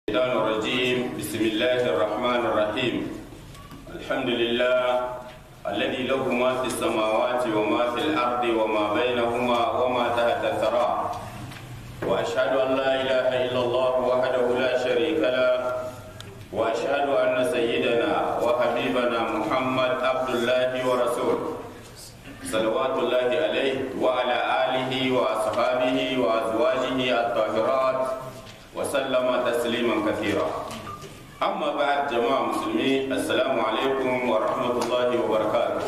الشيطان الرجيم بسم الله الرحمن الرحيم الحمد لله الذي له ما في السماوات وما في الأرض وما بينهما وما تحت الثرى وأشهد أن لا إله إلا الله وحده لا شريك له وأشهد أن سيدنا وحبيبنا محمد عبد الله ورسوله صلوات الله عليه وعلى آله وأصحابه وأزواجه الطاهرات وسلم تسليما كثيرا أما بعد جماعة مسلمين السلام عليكم ورحمة الله وبركاته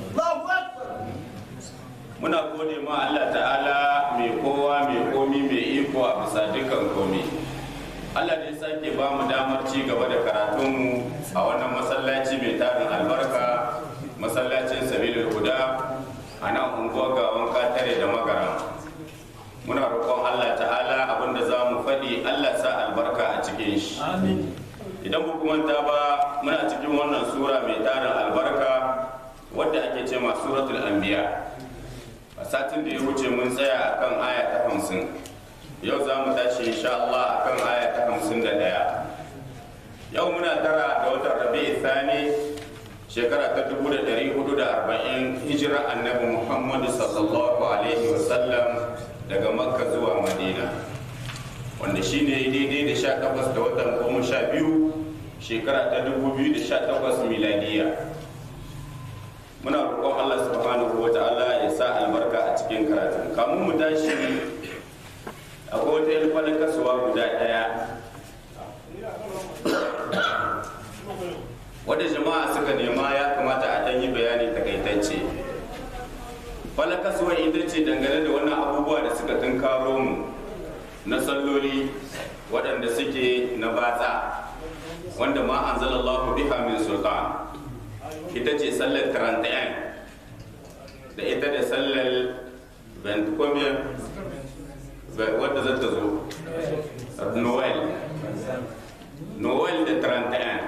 muna gode ma Allah ta'ala mai kowa mai komi mai iko a bisa dukkan komi Allah da ya sake ba mu damar ci gaba da karatunmu a wannan masallaci mai tarin albarka masallacin sabilul huda a nan unguwar gawan katare da magara muna roƙon Allah ta'ala abinda za mu faɗi Allah sa albarka a cikin shi idan ba manta ba muna cikin wannan sura mai tarin albarka wadda ake ce ma suratul anbiya a satin da ya wuce mun tsaya akan aya ta hamsin yau za mu tashi insha Allah akan aya ta hamsin da ɗaya yau muna tara da watan rabi'i thani shekara ta dubu da ɗari hudu da arba'in hijira annabi muhammadu sallallahu alaihi wasallam daga makka zuwa madina wanda shi ne daidai da sha takwas da watan goma sha biyu shekara ta dubu biyu da sha takwas miladiya muna roƙon allah subhanahu wa ta'ala ya sa albarka a cikin karatun kamun mu tashi akwai wata yin falin kasuwa guda ɗaya wadda jama'a suka nema ya kamata a ɗan yi bayani takaitacce falin kasuwa ita ce dangane da wannan abubuwa da suka tunkaro mu na salloli waɗanda suke na batsa wanda ma an zalallahu biha min sultan ita ce sallar 31 da ita da sallar 20 wadda za ta zo noel noel da 31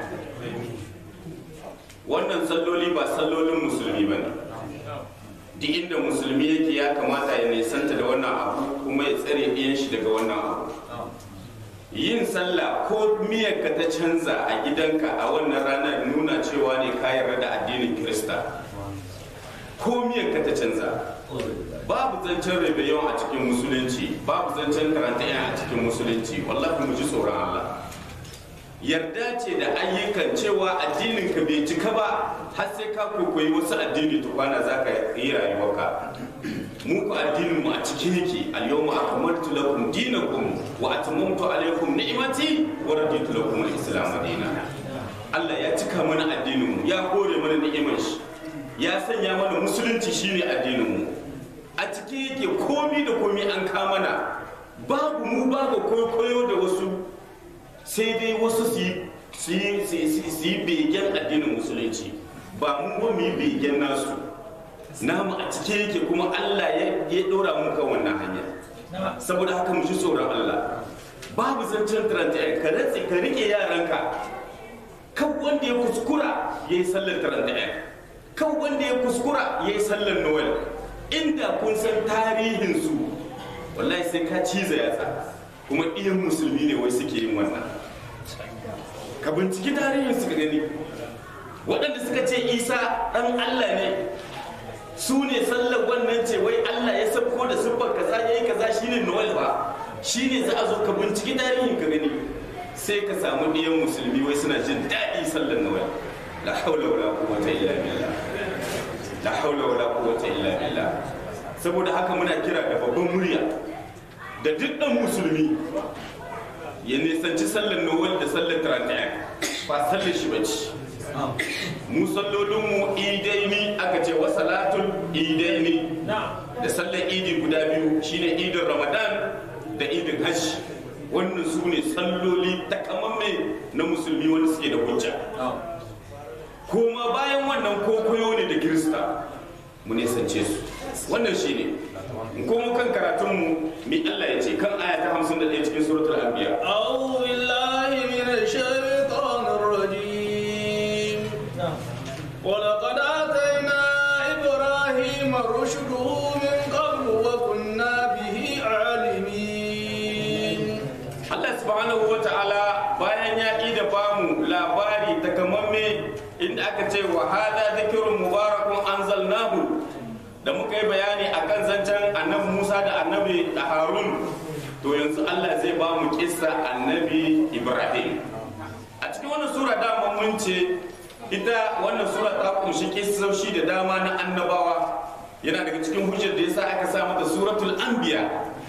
wannan salloli ba sallolin musulmi ba ne duk inda musulmi yake ya kamata ya nisanta da wannan abu kuma ya tsare ɗiyan shi daga wannan abu yin sallah ko miyarka ta canza a gidanka a wannan ranar nuna cewa ne ka yarda da addinin kirista ko miyarka ta canza babu zancen rebellion a cikin musulunci babu zancen karanta a cikin musulunci wallahi mu ji tsoron Allah yarda ce da ayyukan cewa addinin ka bai cika ba har sai ka koyi wasu addini tukwana za ka yi rayuwarka mu ku addinin mu a cikin yake al-yawma akmaltu lakum dinakum wa atamamtu alaykum ni'mati wa raditu lakum al-islam dinan Allah ya cika mana addinin mu ya kore mana ni'imar shi ya sanya mana musulunci shine addinin mu a cikin yake komi da komi an kamana babu mu babu koyo da wasu sai dai wasu su yi begen addinin musulunci ba mu ba mu yi begen nasu namu a cike yake kuma Allah ya ɗora mu kan wannan hanya saboda haka mu ji tsoron Allah babu zancen taranta ka ratse ka rike yaranka kan wanda ya kuskura ya yi sallar taranta kan wanda ya kuskura ya yi sallar noel inda kun san tarihinsu wallahi sai ka ciza yatsa kuma iyan musulmi ne wai suke yin wannan ka binciki tarihin suka gani waɗanda suka ce isa ɗan allah ne su ne sallar wannan ce wai allah ya sabko da siffar kaza ya yi kaza shine noel ba shine za a zo ka binciki tarihin ka gani sai ka samu ɗiyan musulmi wai suna jin daɗi sallar noel la haula wala quwwata illa billah la haula wala quwwata illa billah saboda haka muna kira da babban murya da duk ɗan musulmi ya nisanci sallar nowel da sallar tarantayan ba sallar shi bace mu sallolinmu idaini aka ce wa salatul idaini da sallar idi guda biyu shine idin ramadan da idin hajji wannan su ne salloli takamamme na musulmi wanda suke da hujja kuma bayan wannan kokoyo ne da kirista mu nisance su wannan shine ko mu kan karatun mu mi Allah ya ce kan aya ta 51 cikin suratul anbiya a'udhu billahi minash shaitanir rajim wa laqad atayna ibrahima rushdahu min qablu wa kunna bihi alimin Allah subhanahu wa ta'ala bayan ya ƙi da bamu labari takamamme inda aka ce wa hada zikirun mubarakun anzalnahu da muka yi bayani akan zancen annabi Musa da annabi da Harun to yanzu Allah zai ba mu kissa annabi Ibrahim a cikin wannan sura dama mun ce ita wannan sura ta kunshi kissoshi da dama na annabawa yana daga cikin hujjar da yasa aka sa mata suratul anbiya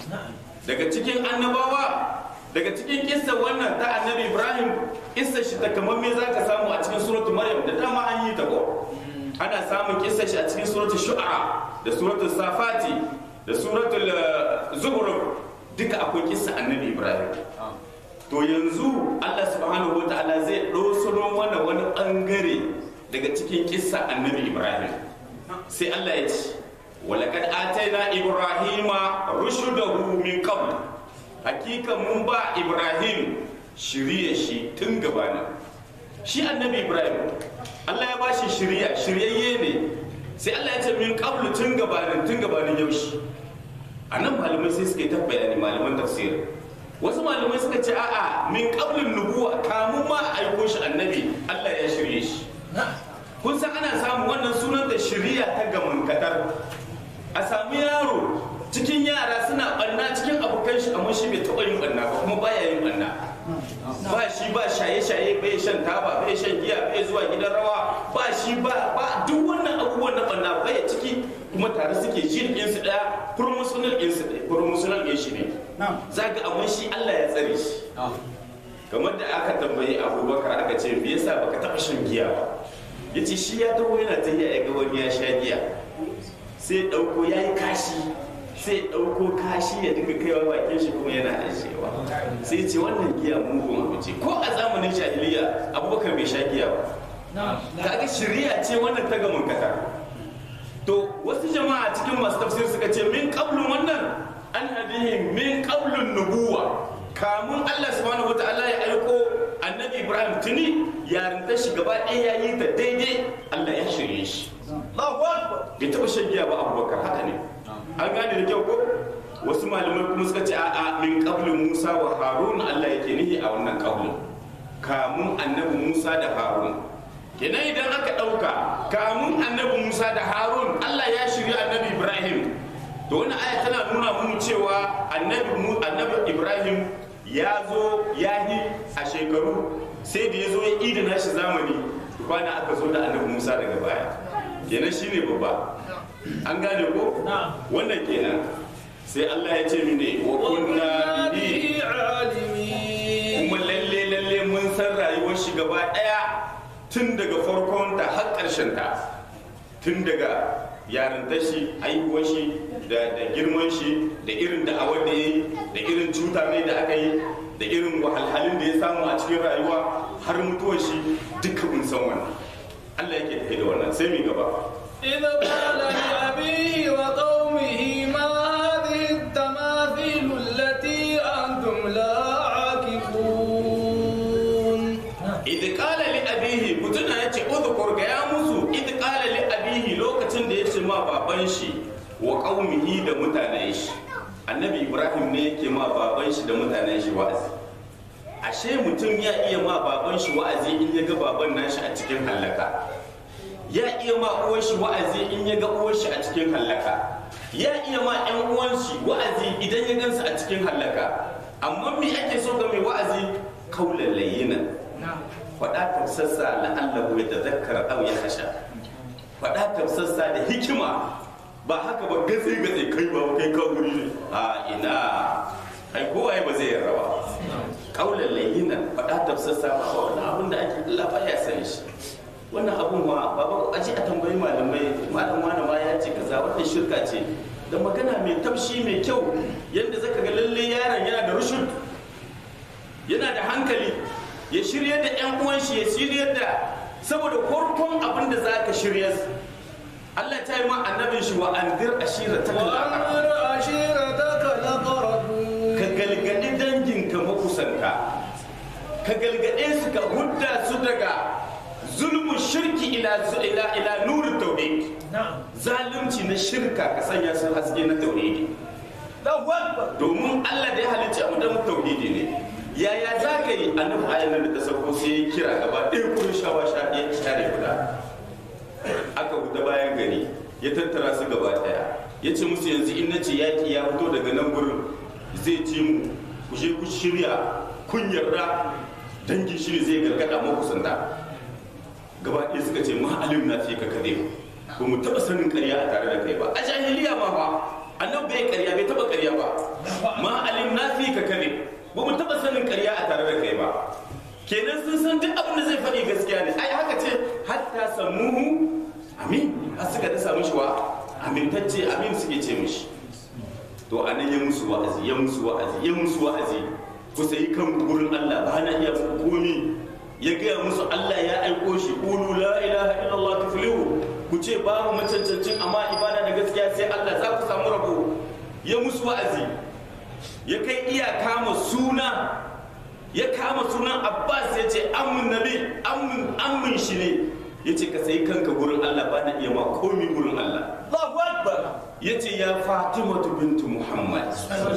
daga cikin annabawa daga cikin kissa wannan ta annabi Ibrahim kissa shi takamamme za ka samu a cikin suratul Maryam da dama an yi ta ko ana samun kissa shi a cikin suratul Shu'ara da suratul Safati da suratul Zuhruf duka akwai kissa annabi Ibrahim to yanzu Allah subhanahu wa ta'ala zai ɗosano mana wani ɓangare daga cikin kissa annabi Ibrahim sai Allah ya ce walaqad ataina ibrahima rushdahu min qabl hakika mun ba Ibrahim shirye shi tun gabanin shi annabi Ibrahim Allah ya bashi shirya shiryayye ne sai Allah ya ce min qabl tun gabanin tun gabanin yaushe anan malamai sai suka yi ta bayani malaman tafsir wasu malamai suka ce a'a min qablin nubuwa kamun ma a aiko shi annabi Allah ya shirye shi kun san ana samun wannan sunan da shiriya ta gaman kadar a sami yaro cikin yara suna banna cikin abokan shi amma shi bai taɓa yin banna ba kuma baya yin banna ba shi ba shaye-shaye bai shan taba bai shan giya bai zuwa gidan rawa ba shi ba ba duk wannan abubuwan na banna bai ciki kuma tare suke jin su daya promotional din su daya promotional din shi ne zaga amma shi Allah ya tsare shi kamar da aka tambayi Abubakar aka ce me yasa baka taba shan giya ba yace shi ya dawo yana ta ya ga wani ya sha giya sai dauko yayi kashi sai ɗauko kashi ya dinga kaiwa bakin shi kuma yana ajiyewa sai ce wannan giya mugun abu ce ko a zamanin jahiliya abubakar bai sha giya ba kaga shari'a ce wannan ta gamin kata to wasu jama'a cikin masu tafsir suka ce min qablun wannan an hadihi min qablun nubuwa kamun Allah subhanahu wataala ya aiko annabi Ibrahim tuni yarinta shi gaba ɗaya ya yi ta daidai Allah ya shirye shi bai taɓa shan giya ba abubakar haka ne an gane da kyau ko wasu malamai kuma suka ce a'a min qablin Musa wa Harun Allah yake nihi a wannan qablin kamun annabi Musa da Harun kenan idan aka ɗauka kamun annabi Musa da Harun Allah ya shirya annabi Ibrahim to wannan aya tana nuna mu cewa annabi annabi Ibrahim ya zo ya yi a shekaru sai da ya zo ya idina shi zamani kwana aka zo da annabi Musa daga baya kenan shine babba an gane ko wannan kenan sai Allah ya ce mine wa kunna bi kuma lalle lalle mun san rayuwar shi gaba daya tun daga farkon ta har karshen ta tun daga yarinta shi haihuwar shi da girman shi da irin da awar da yi da irin cuta ne da aka yi da irin wahalhalun da ya samu a cikin rayuwa har mutuwar shi duka mun san wannan Allah yake tafi da wannan sai mu gaba إذ قال لأبيه وقومه ما هذه التماثيل التي أنتم لا عاكفون idh qala li abihi mutuna yace udhkur ga ya musu idh qala li abihi lokacin da yace ma baban shi wa qaumihi da mutanen shi annabi ibrahim ne yake ma baban shi da mutanen shi wa'azi ashe mutum ya iya ma baban shi wa'azi in ya ga baban nashi a cikin hallaka ya iya ma uwar shi wa'azi in ya ga uwar shi a cikin hallaka ya iya ma yan uwan shi wa'azi idan ya gansu a cikin hallaka amma me ake so ga mai wa'azi kaulan layyinan faɗa tafsassa la'allahu ya tazakkara aw ya hasha faɗa tafsassa da hikima ba haka ba gatsi gatsi kai ba kai ka guri ne a ina ai kowa ba zai yarda ba kaulan layyinan faɗa tafsassa ba wannan abin da ake Allah ba ya san shi wannan abun ma baba aji a tambayi malamai malam wani ma ya ce kaza wannan shirka ce da magana mai tafshi mai kyau yadda zaka ga lalle yaron yana da rushud yana da hankali ya shirya da yan uwan shi ya shirya da saboda farkon abin da za ka shirya Allah ta yi ma annabin shi wa andir ashira ta وأنذر عشيرتك الأقربون ka galgadi danginka makusanta ka galgade su ka hudda su daga zulmu shirki ila ila ila nuru tauhid zalunci na shirka ka sanya su haske na tauhidi domin Allah da ya halicci mu dan tauhidi ne yaya za ka yi annabi ayan nan da ta sauko sai ya kira gaba ɗaya kurin shawa sha ya share guda aka wuta bayan gari ya tattara su gaba ɗaya ya ce musu yanzu in na ce yaƙi ya fito daga nan gurin zai ci mu ku je ku shirya kun yarda dangin shiri zai gargada makusanta gaba ɗaya suka ce ma alim na fi ka kare ba mu taɓa sanin ƙarya a tare da kai ba a jahiliya ma fa annabi bai ƙarya bai taɓa ƙarya ba ma alim na fi ka kare ba mu taɓa sanin ƙarya a tare da kai ba kenan sun san duk abin da zai faɗi gaskiya ne ai haka ce hatta samuhu amin har suka da samu shi wa amintacce amin suke ce mishi to anan ya musu wa'azi ya musu wa'azi ya musu wa'azi ku sayi kan gurin Allah ba na iya muku komi ya gaya musu Allah ya aiko shi qulu la ilaha illallah tuflihu ku ce babu macancancin amma ibada da gaskiya sai Allah za ku samu rabo ya musu wa'azi ya kai iya kama suna ya kama sunan Abbas ya ce amin nabi amin amin shi ne ya ce ka sayi kanka gurin Allah ba na iya ma komi gurin Allah Allahu Akbar. ya ce ya Fatimatu bintu Muhammad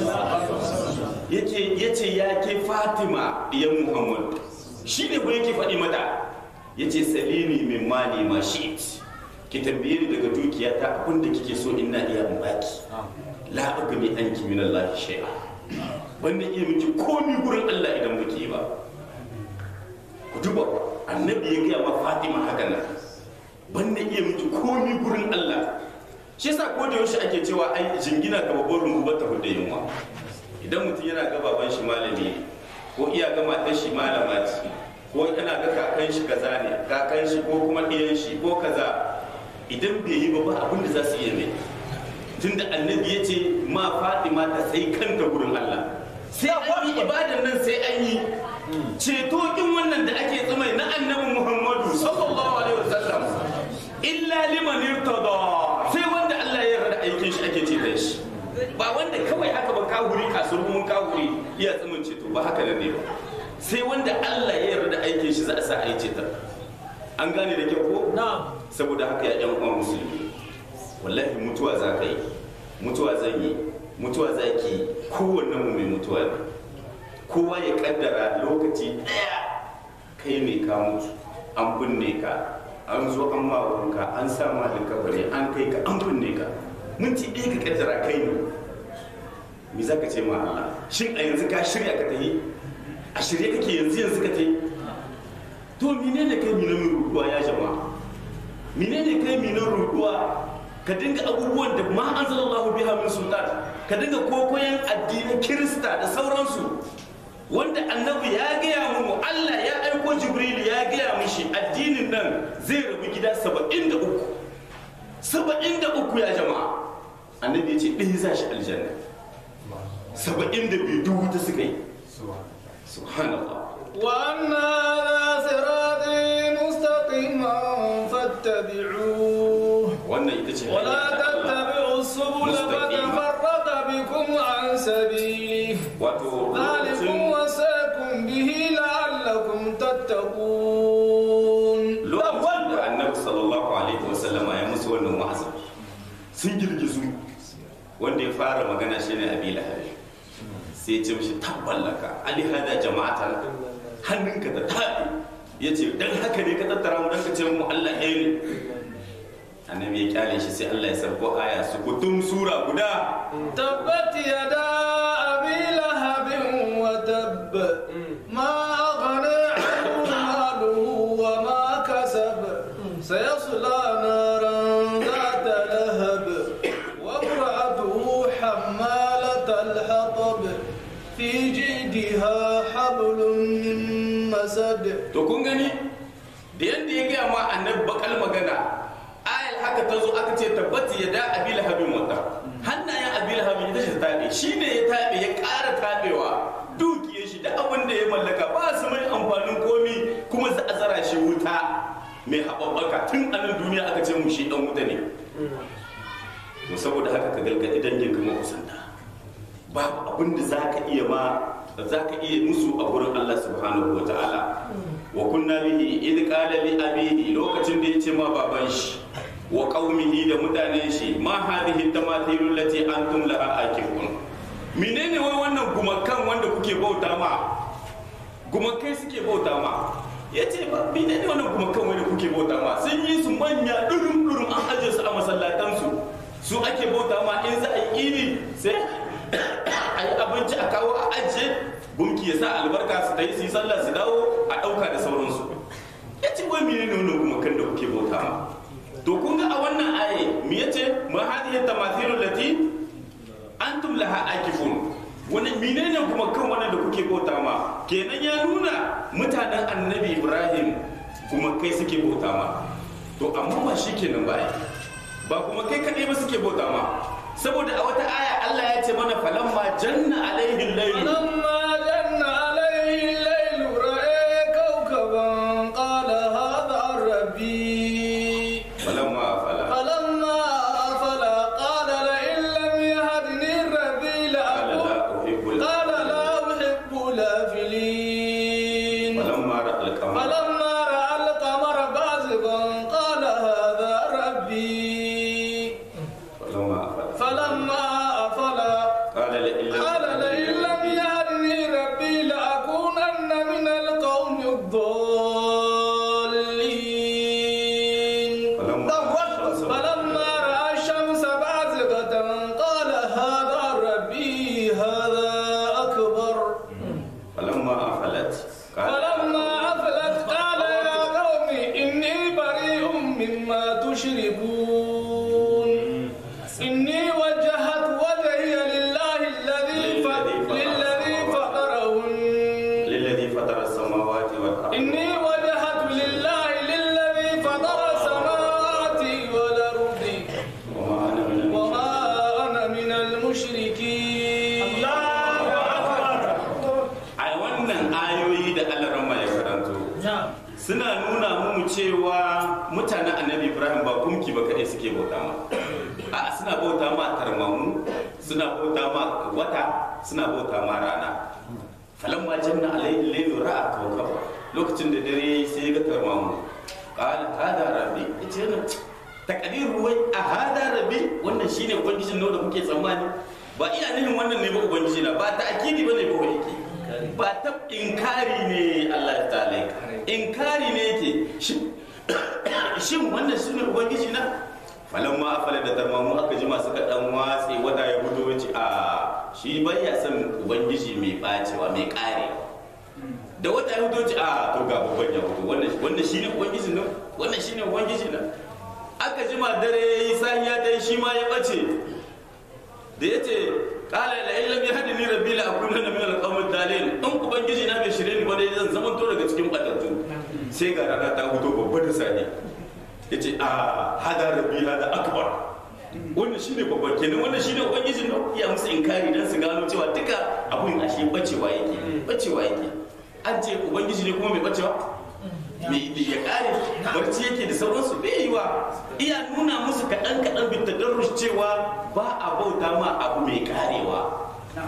ya ce ya ke Fatima ya Muhammad shi ne ba yake faɗi mata ya ce salini min mali ma shi ki tambaye ni daga dukiya ta abin da kike so ina iya in baki la agni anki min Allah shay'a wanda iya miki komi gurin Allah idan muke ba ku duba annabi ya gaya ma Fatima haka nan banda iya miki komi gurin Allah shi yasa ko da yaushe ake cewa ai jingina ga babban rungu ba ta huda yunwa idan mutum yana ga baban shi malami ko iya ga matar shi malama ce ko yana ga kakan shi kaza ne kakan shi ko kuma ɗiyan shi ko kaza idan bai yi ba ba abin da za su iya mai tunda annabi ya ce ma fatima ta sai kanta gurin Allah sai an yi ibadan nan sai an yi ceto kin wannan da ake tsumai na annabi Muhammadu sallallahu alaihi wasallam illa liman irtada sai wanda Allah ya yarda aikin shi ake ce shi ba wanda kawai haka ba kawuri kasurgumin kawuri iya tsumin ceto ba haka ne ba sai wanda Allah ya yarda aikin shi za a sa a yi cetar an gane da kyau ko Na'am. saboda haka ya yan uwan musulmi wallahi mutuwa za ka yi mutuwa zan yi mutuwa za ki yi kowanne mu mai mutuwa ne kowa ya kaddara lokaci daya kai mai ka mutu an binne ka an zo an ma wanka an sa ma likabari an kai ka an binne ka minti ɗaya ka kaddara kai ne me za ka ce ma Allah shin a yanzu ka shirya ka tafi a shirye kake yanzu yanzu ka tafi to menene kai minan ruduwa ya jama'a menene kai minan ruduwa ka dinga abubuwan da ma anzalallahu biha min sultan ka dinga kokoyen addinin kirista da sauransu wanda annabi ya gaya mu Allah ya aiko jibril ya gaya mishi addinin nan zai rabu gida 73 73 ya jama'a annabi ya ce ɗaya za shi aljanna 72 duk wuta suka yi subhanallah وأن هذا صراطي مستقيما فاتبعوه wannan ita ce ولا hanyar ta Allah. تتبعوا السبل مستقيما. فتفرق بكم عن سبيله wato ذلكم lokacin وصاكم به لعلكم تتقون lokacin da annabi sallallahu alaihi wasallama ya musu wannan wa'azin sun girgizu wanda ya fara magana shine abi lahabi sai ya ce mishi tabballaka ali hada jama'atan hannunka da tabi ya ce dan haka ne ka tattara mu dan ka ce mu Allah ɗaya ne annabi ya kyale shi sai Allah ya sarko aya su kutum sura guda تبت يدا أبي لهب وتب ما أغنى عنه ماله وما كسب سيصلى نارا ذات لهب وامرأته حمالة الحطب في جيدها حبل من مسد to kun gani da yadda ya gaya ma annabi bakal magana ayal haka ta zo aka ce tabbati ya da abi lahabin wata hannayen abi lahabin ita ce ta taɓe shi ne ya taɓe ya ƙara taɓewa dukiyar shi da abin da ya mallaka ba su mai amfanin komi kuma za a zara shi wuta mai haɓaɓɓaka tun a nan duniya aka ce mu shi ɗan wuta ne to saboda haka ka galgadi dangin ka makusanta babu abin da za ka iya ma za ka iya musu a gurin Allah subhanahu wa ta'ala wa kunna bihi idh qala li abihi lokacin da yace ma baban shi wa qaumihi da mutanen shi ma hadhihi tamathilu allati antum laha akifun menene wai wannan gumakan wanda kuke bauta ma gumakai suke bauta ma ya ce ba bi ne wannan gumakan wani kuke bauta ma sun yi su manya durum durum an aje su a masallatansu su ake bauta ma in za a yi iri sai a yi abinci a kawo a ajiye gumki ya sa albarka su ta yi su yi sallah su dawo a ɗauka da sauransu ya ce wai mene ne wannan gumakan da kuke bauta ma to kun ga a wannan aye me yace ma hadhihi tamathilul lati antum laha akifun wani menene kuma kan wannan da kuke bauta ma kenan ya nuna mutanen annabi ibrahim kuma kai suke bauta ma to amma ba shi kenan ba ba kuma kai kaɗai ba suke bauta ma saboda a wata aya Allah ya ce mana falamma janna alaihi layl فلما جن عليه الليل رأى كوكبا قال هذا ربي falamma fala فلما أفل قال لئن لم يهدني ربي qala لأكون la uhibbul قال لا أحب الآفلين falamma ra'al qamar فلما رأى القمر بازغا قال هذا ربي falamma fala فلما أفل qala la illa قال لئن لم يهدني ربي لأكونن من القوم الضالين فلما رأى الشمس بازغة قال هذا ربي هذا أكبر falamma afalat qala فلما أفلت قال يا قوم إني بريء مما تشركون إني وجهت وجهي لله الذي ف- للذي فطرهن للذي فطر السماوات والارض إني وجهت لله للذي فطر السماوات والأرض وما انا من وما أنا من المشركين a wannan ayoyi da alarama ya karanto suna nuna mu cewa mutanen annabi ibrahim ba kumki ba kaɗai suke bauta ma a suna bauta ma tarmamu suna bauta ma wata suna bauta ma rana falamma janna alayhi laylu ra'a kawkaba lokacin da dare yayi sai ya ga tarmamu qala hada rabbi yace nan takadiru wai a hada rabbi wannan shine ubangijin nawa da kuke tsammani ba iya nufin wannan ne ba ubangiji na ba ta akidi bane ba wai yake ba ta inkari ne Allah ta ta'ala inkari ne yake shin shin wannan shine ubangiji na falan ma afala da tarmamu aka ji masu kaɗan watsi wata ya fito wace a shi bai ya san ubangiji mai bacewa mai karewa da wata ya fito ce a to ga babban ya fito wannan wannan shine ubangiji nan wannan shine ubangiji nan aka jima dare yayi sahiya dai shi ma ya bace da yace qala la illam yahdini rabbi la akunanna min al-qawmi dalil in ubangiji na bai shirye ni ba dai zan zama to daga cikin batattu sai ga rana ta fito babba da sahi yace a hada rabbi hada akbar wannan shine babban kenan wannan shine ubangiji na ya musu inkari dan su gano cewa duka abun ashe bacewa yake bacewa yake an ce ubangiji ne kuma mai bacewa mai ya kare barci yake da sauransu bai yi wa iya nuna musu kaɗan kaɗan bin tadarrush cewa ba a bauta ma abu mai karewa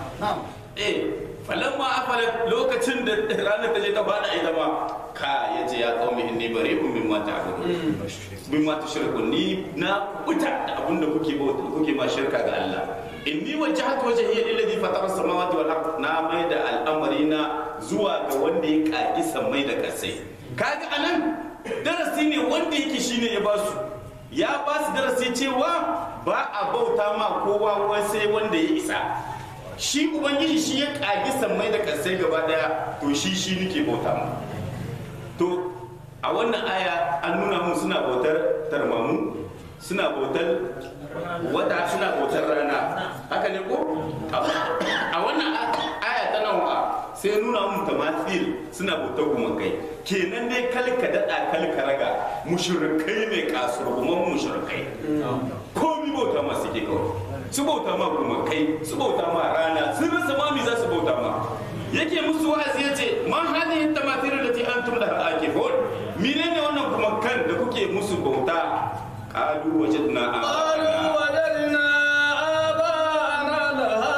eh falamma afalat lokacin da ranar ta je ta fada ita ma ka ya ce ya kawo inni bari'un mimma ta'budun mimma tushrikun ni na kuta da abin da kuke bauta kuke ma shirka ga Allah inni wajjahtu wajhiya lillazi fatara samawati wal ard na mai da al'amari na zuwa ga wanda ya kaki sammai da kasai kaga anan darasi ne wanda yake shine ya basu ya ba su darasi cewa ba a bauta ma kowa wai sai wanda ya isa shi ubangiji shi ya kagi sammai da kasai gaba daya to shi shi nake bauta ma to a wannan aya an nuna mun suna bautar tarmamu suna bautar wata suna bautar rana haka ne ko a wannan aya ta nawa sai nuna mun tamathil suna bautar gumakai kenan dai kalka dada kalka raga mushrikai ne kasurguman mushrikai komi bauta ma suke kawai su bauta ma gumakai su bauta ma rana sun rasa mami za su bauta ma yake musu wa'azi ya ce ma hadhihi tamathil lati antum laha akifun menene wannan gumakan da kuke musu bauta qalu wajadna قالوا وجدنا آباءنا لها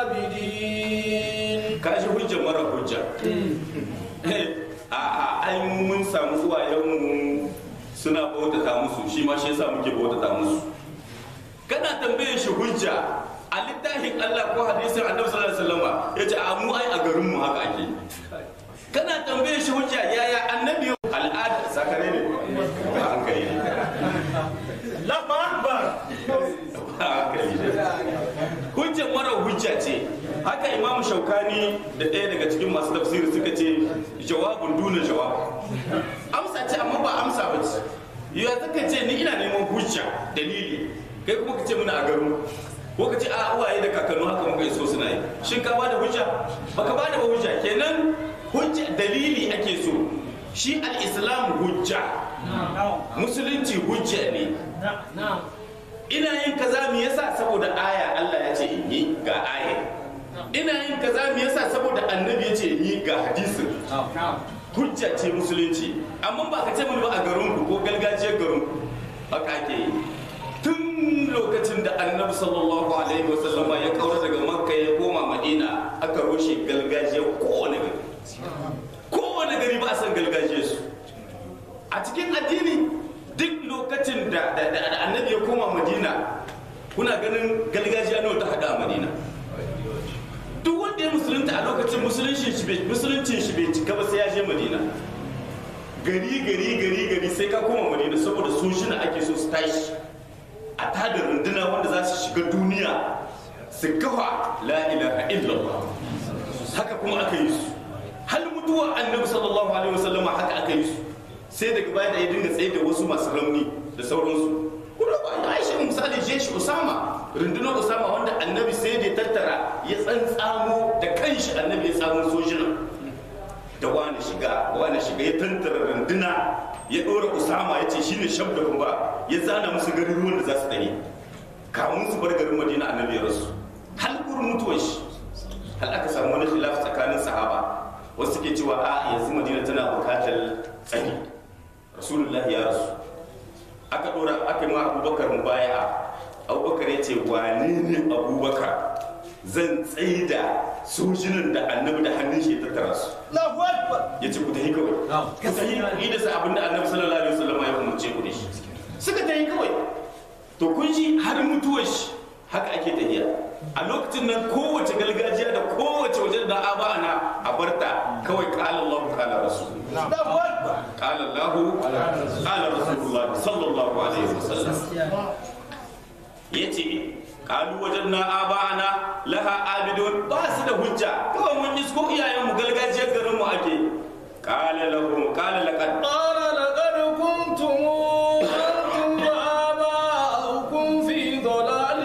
عابدين kashi hujja mara hujja a a ai mun samu uwayenmu suna bautata musu shi ma shi yasa muke bautata musu kana tambaye shi hujja a littafin Allah ko hadisin Annabi sallallahu alaihi wasallam yace a mu ai a garin mu haka ake kana tambaye shi hujja yaya annabi al'ada sakare ne ba hankali ne Allahu Akbar. ba hankali ne hujja mara hujja ce haka imamu shaukani da ɗaya daga cikin masu tafsiri suka ce jawabun duna jawab amsa ce amma ba amsa ba ce ya zaka ce ni ina neman hujja dalili kai kuma ka ce muna a garin ko ka ce a uwaye da kakannu haka muka iso suna yi shin ka bada hujja baka bada ba hujja kenan hujja dalili ake so shi al-islam hujja musulunci hujja ne ina yin kaza me yasa saboda aya Allah ya ce in yi ga aya ina yin kaza me yasa saboda annabi ya ce in yi ga hadisin hujja ce musulunci amma ba ka ce mini ba a garinku ko gargajiyar garinku haka ake yi tun lokacin da annabi sallallahu alaihi wasallama ya kaura daga makka ya koma madina aka rushe gargajiyar kowane gari kowane gari ba a san gargajiyar su a cikin addini duk lokacin da da- da- da annabi ya koma madina kuna ganin gargajiya nawa ta hada a madina duk wanda ya musulunta a lokacin musuluncin shi bai musuluncin shi bai cika ba sai ya je madina gari gari gari gari sai ka koma madina saboda su shi ake so su tashi a tada runduna wanda za su shiga duniya su kafa la ilaha illallah haka kuma aka yi su hal mutuwa annabi sallallahu alaihi wasallam haka aka yi su sai daga baya da ya dinga tsaye da wasu masu rauni da sauransu kuma ba ya shi misali jeshi usama rundunar usama wanda annabi sai da ya tattara ya tsantsamo da kanshi annabi ya tsamo sojina da wani shiga wani shiga ya tantara runduna ya ɗora usama ya ce shine shab da kuma ya zana musu garuruwan da za su ɗani kamun su bar garin madina annabi ya rasu hal gurin mutuwar shi hal aka samu wani khilaf tsakanin sahaba wasu suke cewa a yanzu madina tana bukatar tsari rasulullah ya rasu aka ɗora aka yi ma abubakar mubaya'a abubakar ya ce wane ne abubakar zan tsaida sojinan da annabi da hannun shi ya tattara su Allahu Akbar. ya ce ku tafi kawai ku tafi ku yi da sa abin da annabi sallallahu alaihi wasallam ya umarce ku da shi suka tafi kawai to kun ji har mutuwar shi haka ake tafiya a lokacin nan kowace gargajiya da kowace waje da aba ana a barta kawai qala Allah qala rasul Allahu Akbar. qala Allah qala rasulullah sallallahu alaihi wasallam yace kalu wajen na aba'ana laha abidun ba su da hujja kawai mun yi ko iyayen mu gargajiyar garin mu ake qala lahum qala laqad قال لقد كنتم أنتم وآباؤكم في ضلال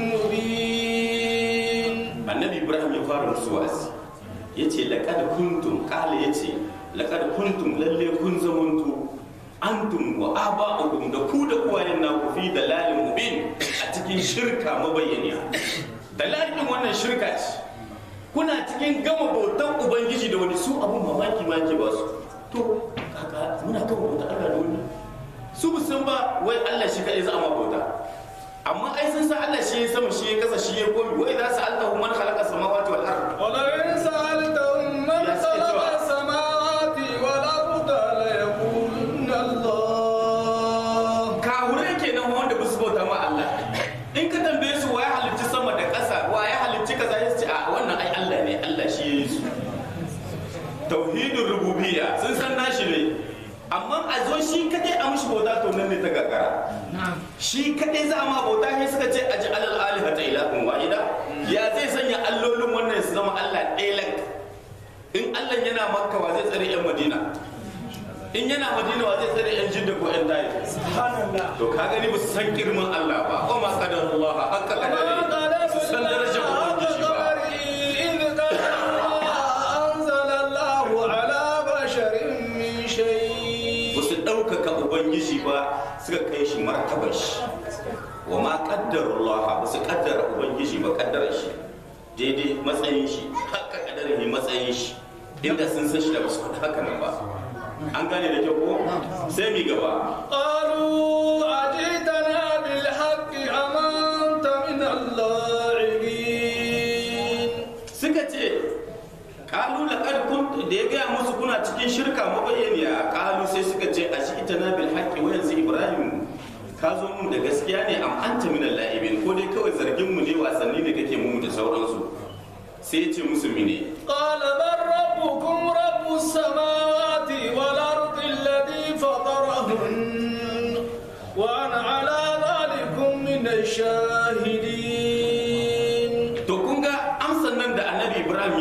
مبين annabi ibrahim ya fara musu wa'azi yace laqad kuntum qala yace laqad kuntum lalle kun zamanto antum wa aba'ukum da ku da uwayen naku fi dalalin mubin a cikin shirka mabayyaniya dalalin wannan shirka ce kuna cikin gama bautan ubangiji da wani su abun mamaki ma ke ba su to kaka muna gama bautan Allah da wani su ba san ba wai Allah shi kaɗai za a ma bauta amma ai sun san Allah shi ya sama shi ya kasa shi ya komi wai za su allahu man khalaqa samawati wal ard ولئن سألتهم من يا خلق سيدي. السماوات والأرض ليقولن الله kahurai kenan wanda ba su bauta ma Allah in ka tambaye su wa ya halicci sama da ƙasa wa ya halicci kaza ya ce a wannan ai Allah ne Allah shi ya yi su tauhidin rububiyya sun san nashi ne amma a zo shi kadai a mishi bauta to nan ne ta gagara shi kadai za a ma bauta sai suka ce aji alal alihata ilahun wahida ya zai sanya allolin wannan su zama Allah ɗaya lak in Allah yana makka wa zai tsare yan madina in yana madina wa zai tsare yan jidda ko yan dayi Subhanallah. to ka gani ba su san girman Allah ba wa ma qadarullah haqqa وما qadari su san darajar ubangiji ba إذ قال أنزل الله على بشر من شيء ba su ɗaukaka ubangiji ba suka kai shi martabar shi wa ma qaddarullah ba su kaddara ubangiji ba kaddara shi daidai matsayin shi haka kaddarin matsayin shi inda sun san shi da ba su faɗi haka nan ba an gane da kyau ko sai mi gaba قالوا أجئتنا بالحق أم أنت من اللاعبين suka ce kalu laqad kunt da ya gaya musu kuna cikin shirka mabayyaniya kalu sai suka ce a shi ita na bil haqqi wa yanzu ibrahim ka zo mun da gaskiya ne am anta min al-la'ibin ko dai kawai zargin mu ne wasanni ne kake mu da sauransu sai ya ce musu mine قال بل ربكم رب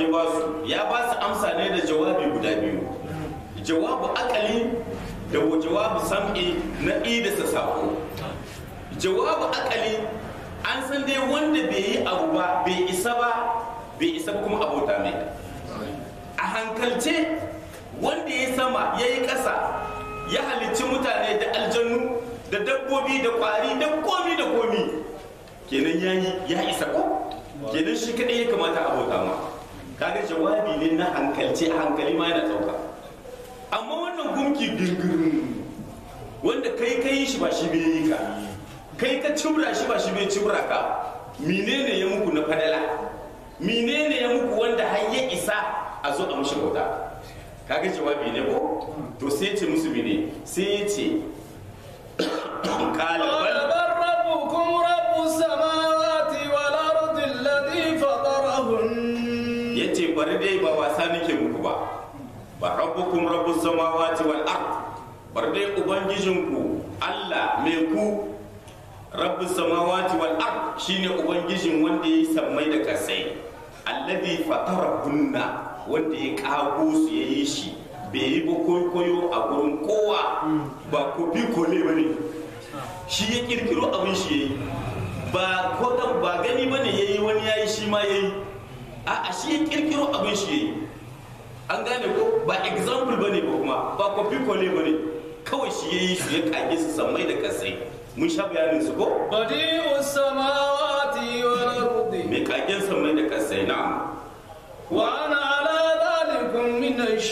ya ba su ya ba su amsa ne da jawabi guda biyu jawabu akali da jawabu sam'i na idasa sako jawabu akali an san dai wanda bai yi abu ba bai isa ba bai isa ba kuma abota mai a hankalce wanda ya sama ya yi ƙasa ya halicci mutane da aljannu da dabbobi da ƙwari da komi da komi kenan ya yi ya isa ko kenan shi kaɗai ya kamata a bauta ma kaga jawabi ne na hankalce hankali ma yana ɗauka amma wannan gumki gingirin wanda kai ka yi shi ba shi bai yi ka kai ka cibra shi ba shi bai cibra ka menene ya muku na fadala menene ya muku wanda har ya isa a zo a mushi bauta kaga jawabi ne ko to sai ce musu ne sai ya ce قال kala bal بل ربكم رب السماوات والأرض الذي فطرهن ya ce bari dai ba wasa nake muku ba ba rabbukum rabbus samawati wal ard bari dai ubangijinku Allah mai ku rabbus samawati wal ard shine ubangijin wanda yayi sammai da kasai alladhi fatarahunna wanda ya kago su yayi shi bai yi ba koyo a gurin kowa ba ko bi kole bane shi ya kirkiro abin shi yayi ba ko ba gani bane yayi wani yayi shi ma yayi a shi ya kirkiro abin shi yayi an gane ko ba example bane ba kuma ba copy kole bane kawai shi yayi su ya kage su sammai da kasai mun sha bayanin su ko بديع السماوات والأرض mai kagen sammai da kasai na وأنا على ذلك من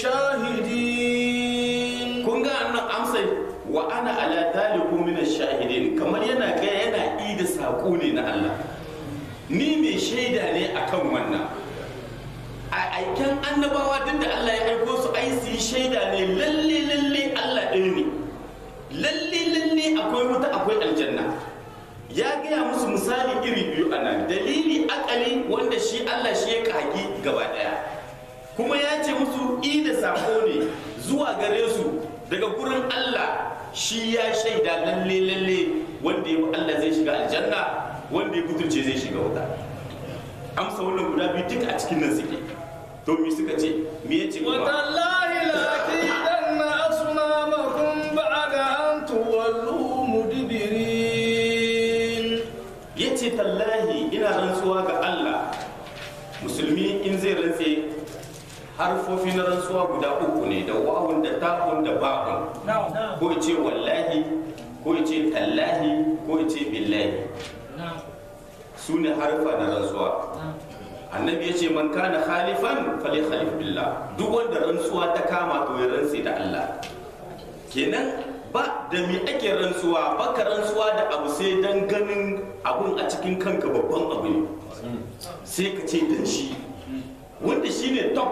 الشاهدين kun ga annan amsa wa ana ala dalikum min ash-shahidin kamar yana ga yana ida sako ne na Allah ni mai shaida ne akan wannan a aiken annabawa duk da Allah ya aiko su ai su yi shaida ne lalle lalle Allah ɗaya ne lalle lalle akwai wuta akwai aljanna ya gaya musu misali iri biyu a nan dalili akali wanda shi Allah shi ya kagi gaba ɗaya kuma ya ce musu i da sako ne zuwa gare su daga gurin Allah shi ya shaida lalle lalle wanda ya bi Allah zai shiga aljanna wanda ya kuturce zai shiga wuta amsa wannan guda biyu duka a cikin nan suke to me suka ce me ya ce kuma وتالله لأكيدن أصنامكم بعد أن تولوا مدبرين ya ce tallahi ina rantsuwa ga Allah musulmi in zai rantse harfofi na rantsuwa guda uku ne da wawun da ta'un da ba'un ko ya ce wallahi ko ya ce tallahi ko ya ce billahi su ne harfa na rantsuwa annabi ya ce man kana khalifan fali khalif billah duk wanda rantsuwa ta kama to ya rantse da Allah kenan ba da me ake rantsuwa baka rantsuwa da abu sai dan ganin abun a cikin kanka babban abu ne sai ka ce dan shi wanda shi ne top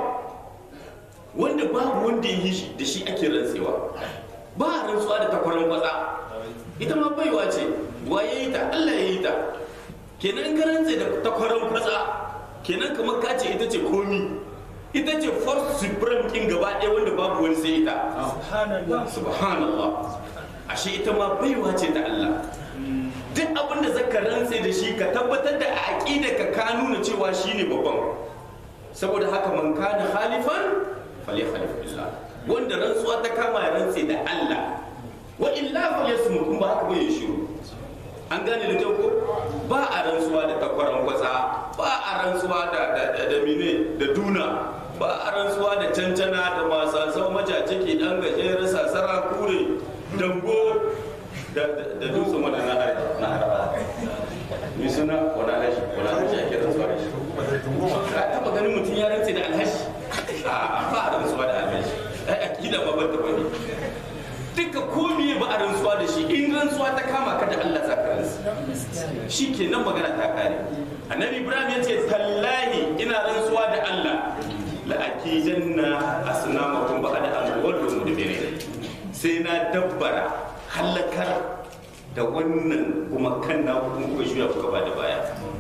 wanda babu wanda ya yi shi da shi ake rantsewa ba a rantsuwa da takwaran kwatsa ita ma baiwa ce wa ya yi ta Allah ya yi ta kenan ka rantse da takwaran kwatsa kenan kamar ka ce ita ce komi ita ce force supreme kin gaba ɗaya wanda babu wani sai ita subhanallah ashe ita ma baiwa ce ta Allah duk abin da zaka rantse da shi ka tabbatar da a aqida ka ka nuna cewa shine babban saboda haka man kana khalifan falyakhalif billah wanda rantsuwa ta kama ya rantse da Allah wa illa falyasmut kun ba haka bai shiru an gane da kyau ko ba a rantsuwa da takwaran kwatsa ba a rantsuwa da da da, da mine da duna ba a rantsuwa da cancana da masasan majace ke dan gajeren sasara kure dango da da da dutsen wanda na har na har mi suna wani alhaji wani alhaji ake rantsuwa da shi ka taba ganin mutum ya rantse da alhaji a ba a rantsuwa da alhaji ai akida ma ban taba ne duka komi ba a rantsuwa da shi in rantsuwa ta kama ka da Allah za ka rantsu shi ke nan magana ta kare annabi ibrahim ya ce tallahi ina rantsuwa da Allah la'akijanna asnamakum ba'da an wallu mudbirin sai na dabbara halakar da wannan kuma kan na kuma kuka shuya kuka ba da baya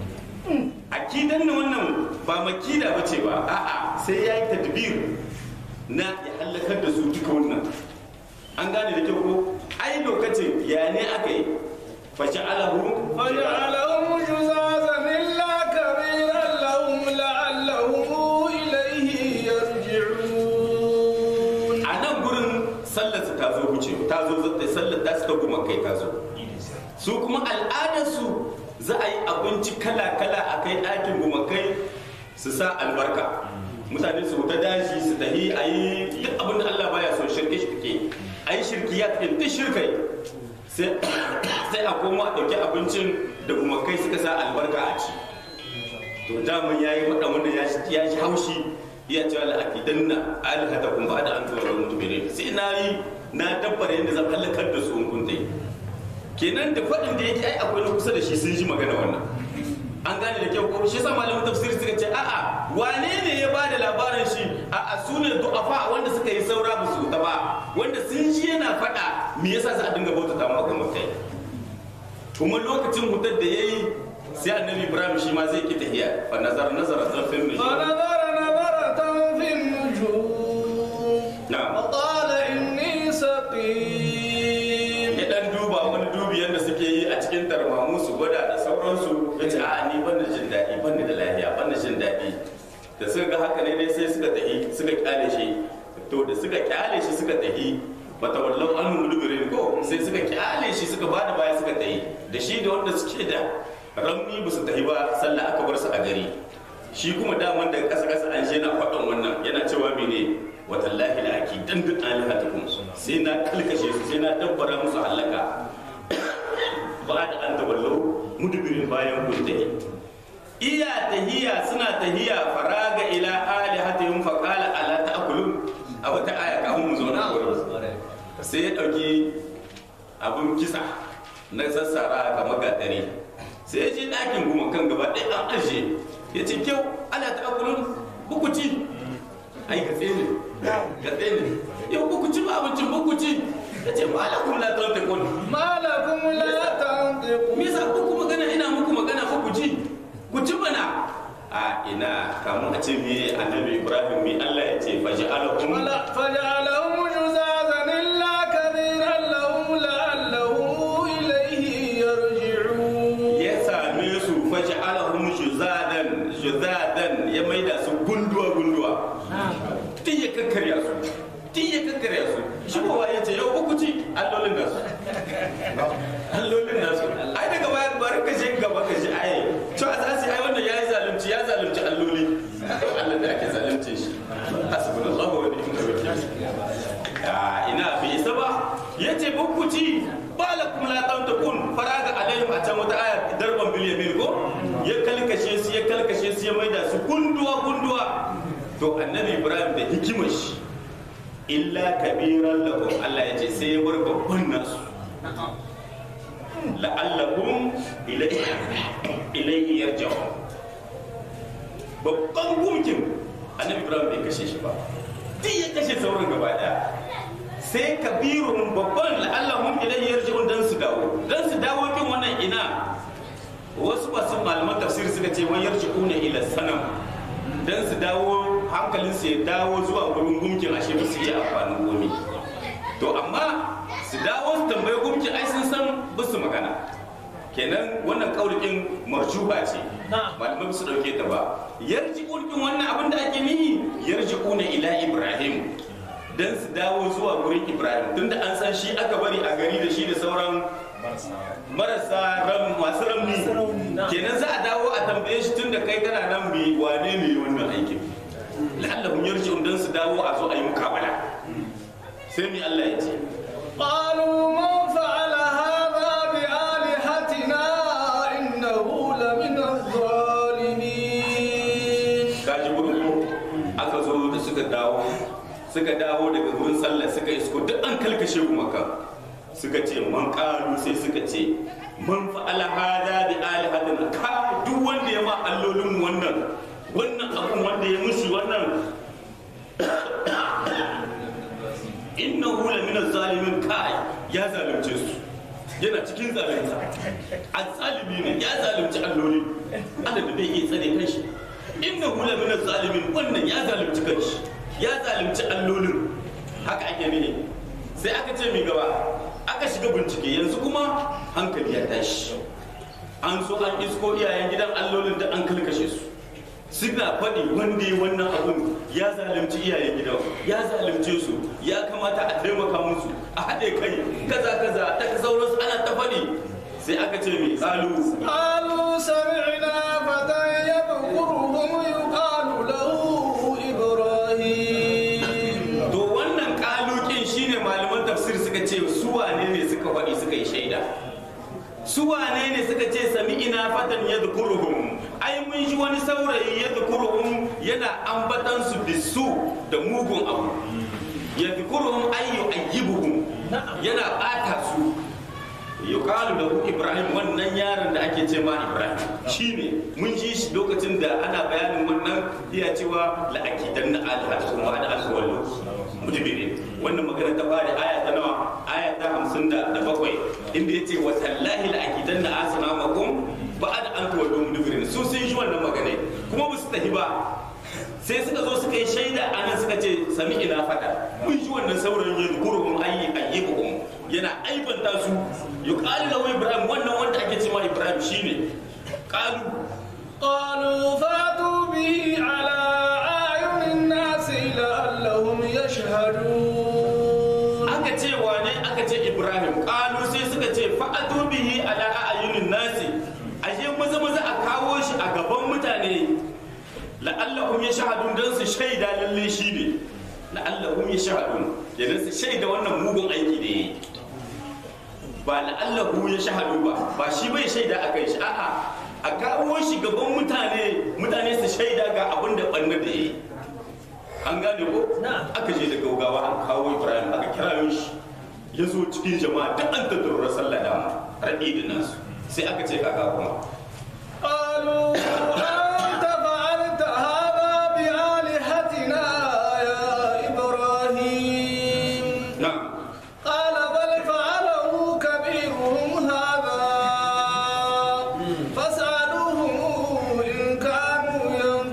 akidan na wannan ba makida ba ce ba a'a sai ya yi tadbir na ya halakar da su duka wannan an gane da kyau ko ai lokacin ya ne aka yi fashe alahu فجعلهم جزازا إلا كبيرا لهم لعلهم إليه sallar su ta zo wuce ta zo zata sallar ta su ta kuma kai ta zo su kuma al'adarsu za a yi abinci kala-kala a kai ɗakin gumakai su sa albarka mutane su ta daji su tahi a yi duk abin da Allah baya son shirke shirke a yi shirki ya tafi duk shirkai sai a koma a ɗauki abincin da gumakai suka sa albarka a ci to daman ya yi faɗa wanda ya ji haushi iya cewa la'akidan na alhata kun ba da an tura wani mutumin sai na yi na dabbar yadda zan halakar da su in kun dai kenan da faɗin da yake ai akwai na kusa da shi sun ji magana wannan an gane da kyau ko shi yasa malamin tafsiri suka ce a'a wane ne ya bada labarin shi a'a su ne du'afa wanda suka yi saura ba su ta ba wanda sun ji yana faɗa me yasa za a dinga bautata ma kuma kai kuma lokacin hutar da yayi sai annabi ibrahim shi ma zai ki tahiya fa nazar nazara tarfin ne فنظر نظرة في النجوم na'am وقال إني سقيم ya dan duba wani dubi yadda suke yi a cikin tarmamu su gwada da sauransu ya ce a ni ban da jin daɗi ban da lafiya ban da jin daɗi da suka ga haka ne dai sai suka tahi suka kyale shi to da suka kyale shi suka tahi bata wallau an mudubirin ko sai suka kyale shi suka bada baya suka tahi da shi da wanda suke da ramni ba su tahi ba sallah aka bar su a gari shi kuma daman daga ƙasa ƙasa an je na faɗin wannan yana cewa mene watallahi la aki dan duk alihatukum sai na kalkashe su sai na dabbara musu halaka ba da an tawallau mudubirin bayan kun tahi iya tahiya suna tahiya faraga ila alihatihim fa qala ala ta'kulun a wata aya ka mu zo na wurin sai ya dauki abun kisa na sassara kamar gatari sai ya je ɗakin kuma kan gaba ɗaya an aje ya ce kyau ala ta'kulun buku ci ai gatse ne gatse ne yau buku ci ba abincin buku ci ya ce ma alakum la tantiqun ما لكم لا تنطقون me yasa ku kuma magana ina muku magana fa ku ji ku ci mana a ina kamun a ce me annabi ibrahim me Allah ya ce faj'alahum فلا- فجعلهم جزازا إلا كبيرا لهم لعلهم إليه يرجعون ya same su faj'alahum juzadan juzadan ya maida su gunduwa gunduwa tun ya kakkarya su tun ya kakkarya su shi kowa ya ce yau uku ci allolin nasu allolin nasu ai daga baya bari ka je gaba ka ji ai to a zasi ai wannan yayi zalunci ya zalunci alloli Allah da ake zalunce shi hasbunallahu wa ni'mal wakeel a ina bai isa ba yace bukkuci balakum la tantakun faraga alaihim a can wata aya darban bil yamin ko ya kalkashe su ya kalkashe su ya maida su gunduwa gunduwa to annabi ibrahim da hikimar shi illa kabiran lahum Allah ya ce sai ya bar babban nasu la'allakum ilayhi ilayhi yarji'un babban gumkin annabi ibrahim bai kashe shi ba duk ya kashe sauran gaba daya sai kabirun babban la'allahum ilayhi yarji'un dan su dawo dan su dawo kin wannan ina wasu masu malaman tafsir suka ce wani yarji'una ila sanam dan su dawo hankalinsu ya dawo zuwa wurin gumkin ashe ba su yi amfanin gomi to amma su dawo su tambayi gumkin ai sun san ba su magana kenan wannan kaulikin marjuba ce malamai ba su dauke ta ba yarji ulkin wannan abin da ake nihi yarji una ila ibrahim dan su dawo zuwa wurin ibrahim tunda an san shi aka bari a gari da shi da sauran marasa ram masu ramni kenan za a dawo a tambaye shi tunda kai kana nan bi wane ne wannan aikin la'allahum yarji'un dan su dawo a zo a yi mukabala sai mi Allah ya ce قالوا من فعل هذا بآلهتنا إنه لمن الظالمين kaji wurin ko aka zo da suka dawo suka dawo daga wurin sallah suka isko duk an kalkashe kuma kan suka ce man kalu sai suka ce man fa'ala hada bi alihatina ka duk wanda ya ma allolin mu wannan wannan abun wanda ya musu wannan innahu la min zalimin kai ya zalunce su yana cikin zalunta azzalimi ne ya zalunci alloli Allah da bai iya tsare kanshi innahu la min zalimin wannan ya zalunci kanshi ya zalunci allolin haka ake ne sai aka ce mai gaba aka shiga bincike yanzu kuma hankali ya tashi an so an isko iyayen gidan allolin da an kalkashe su suna faɗi wanda ya wannan abun ya zalunci iyayen gidan ya zalunce su ya kamata a taimaka musu haɗe kai kaza kaza ta sauransu ana ta faɗi sai aka ce mai kalu قالوا سمعنا فتى يذكرهم يقال له إبراهيم to wannan kalukin shine malaman tafsir suka ce su wane ne suka faɗi suka yi shaida su wane ne suka ce sami ina fatan ya zukuruhum ai mun ji wani saurayi ya zukuruhum yana ambatan su bisu da mugun abu ya zukuruhum ai yu'ayyibuhum yana ɓata su yuqalu lahu ibrahim wannan yaron da ake ce ma ibrahim shine mun ji shi lokacin da ana bayanin wannan iya cewa la akidan na alhatu ma da alwallu mudbirin wannan magana ta fara aya ta nawa aya ta 57 inda yace wa tallahi la akidan na asnamakum ba'da an tuwallu mudbirin su sun ji wannan magana kuma ba su tafi ba sai suka zo suka yi shaida anan suka ce sami ina fada mun ji wannan saurayin ya zukuruhum ayyi ayyibuhum yana aibanta su yuqalu lahu ibrahim wannan wanda ake cewa ibrahim shine qalu قالوا فاتوا به على أعين الناس لعلهم يشهدون aka ce wane aka ce ibrahim qalu sai suka ce fa'atu bihi ala ayunin nasi aje maza maza a kawo shi a gaban mutane la'allahum yashhadun dan su shaida lalle shine la'allahum yashhadun kenan su shaida wannan mugun aiki da yayi ba la'allahu ya shahadu ba ba shi bai shaida a kai shi a'a a kawo shi gaban mutane mutane su shaida ga abin da ɓanna da yi an gane ko aka je da gaugawa an kawo ibrahim aka kira shi ya zo cikin jama'a duk an tattaura sallah da raɗi da nasu sai aka ce kaka kuma قالوا أنت فعلت هذا بآلهتنا يا إبراهيم na'am قال بل فعله كبيرهم هذا فاسألوهم إن كانوا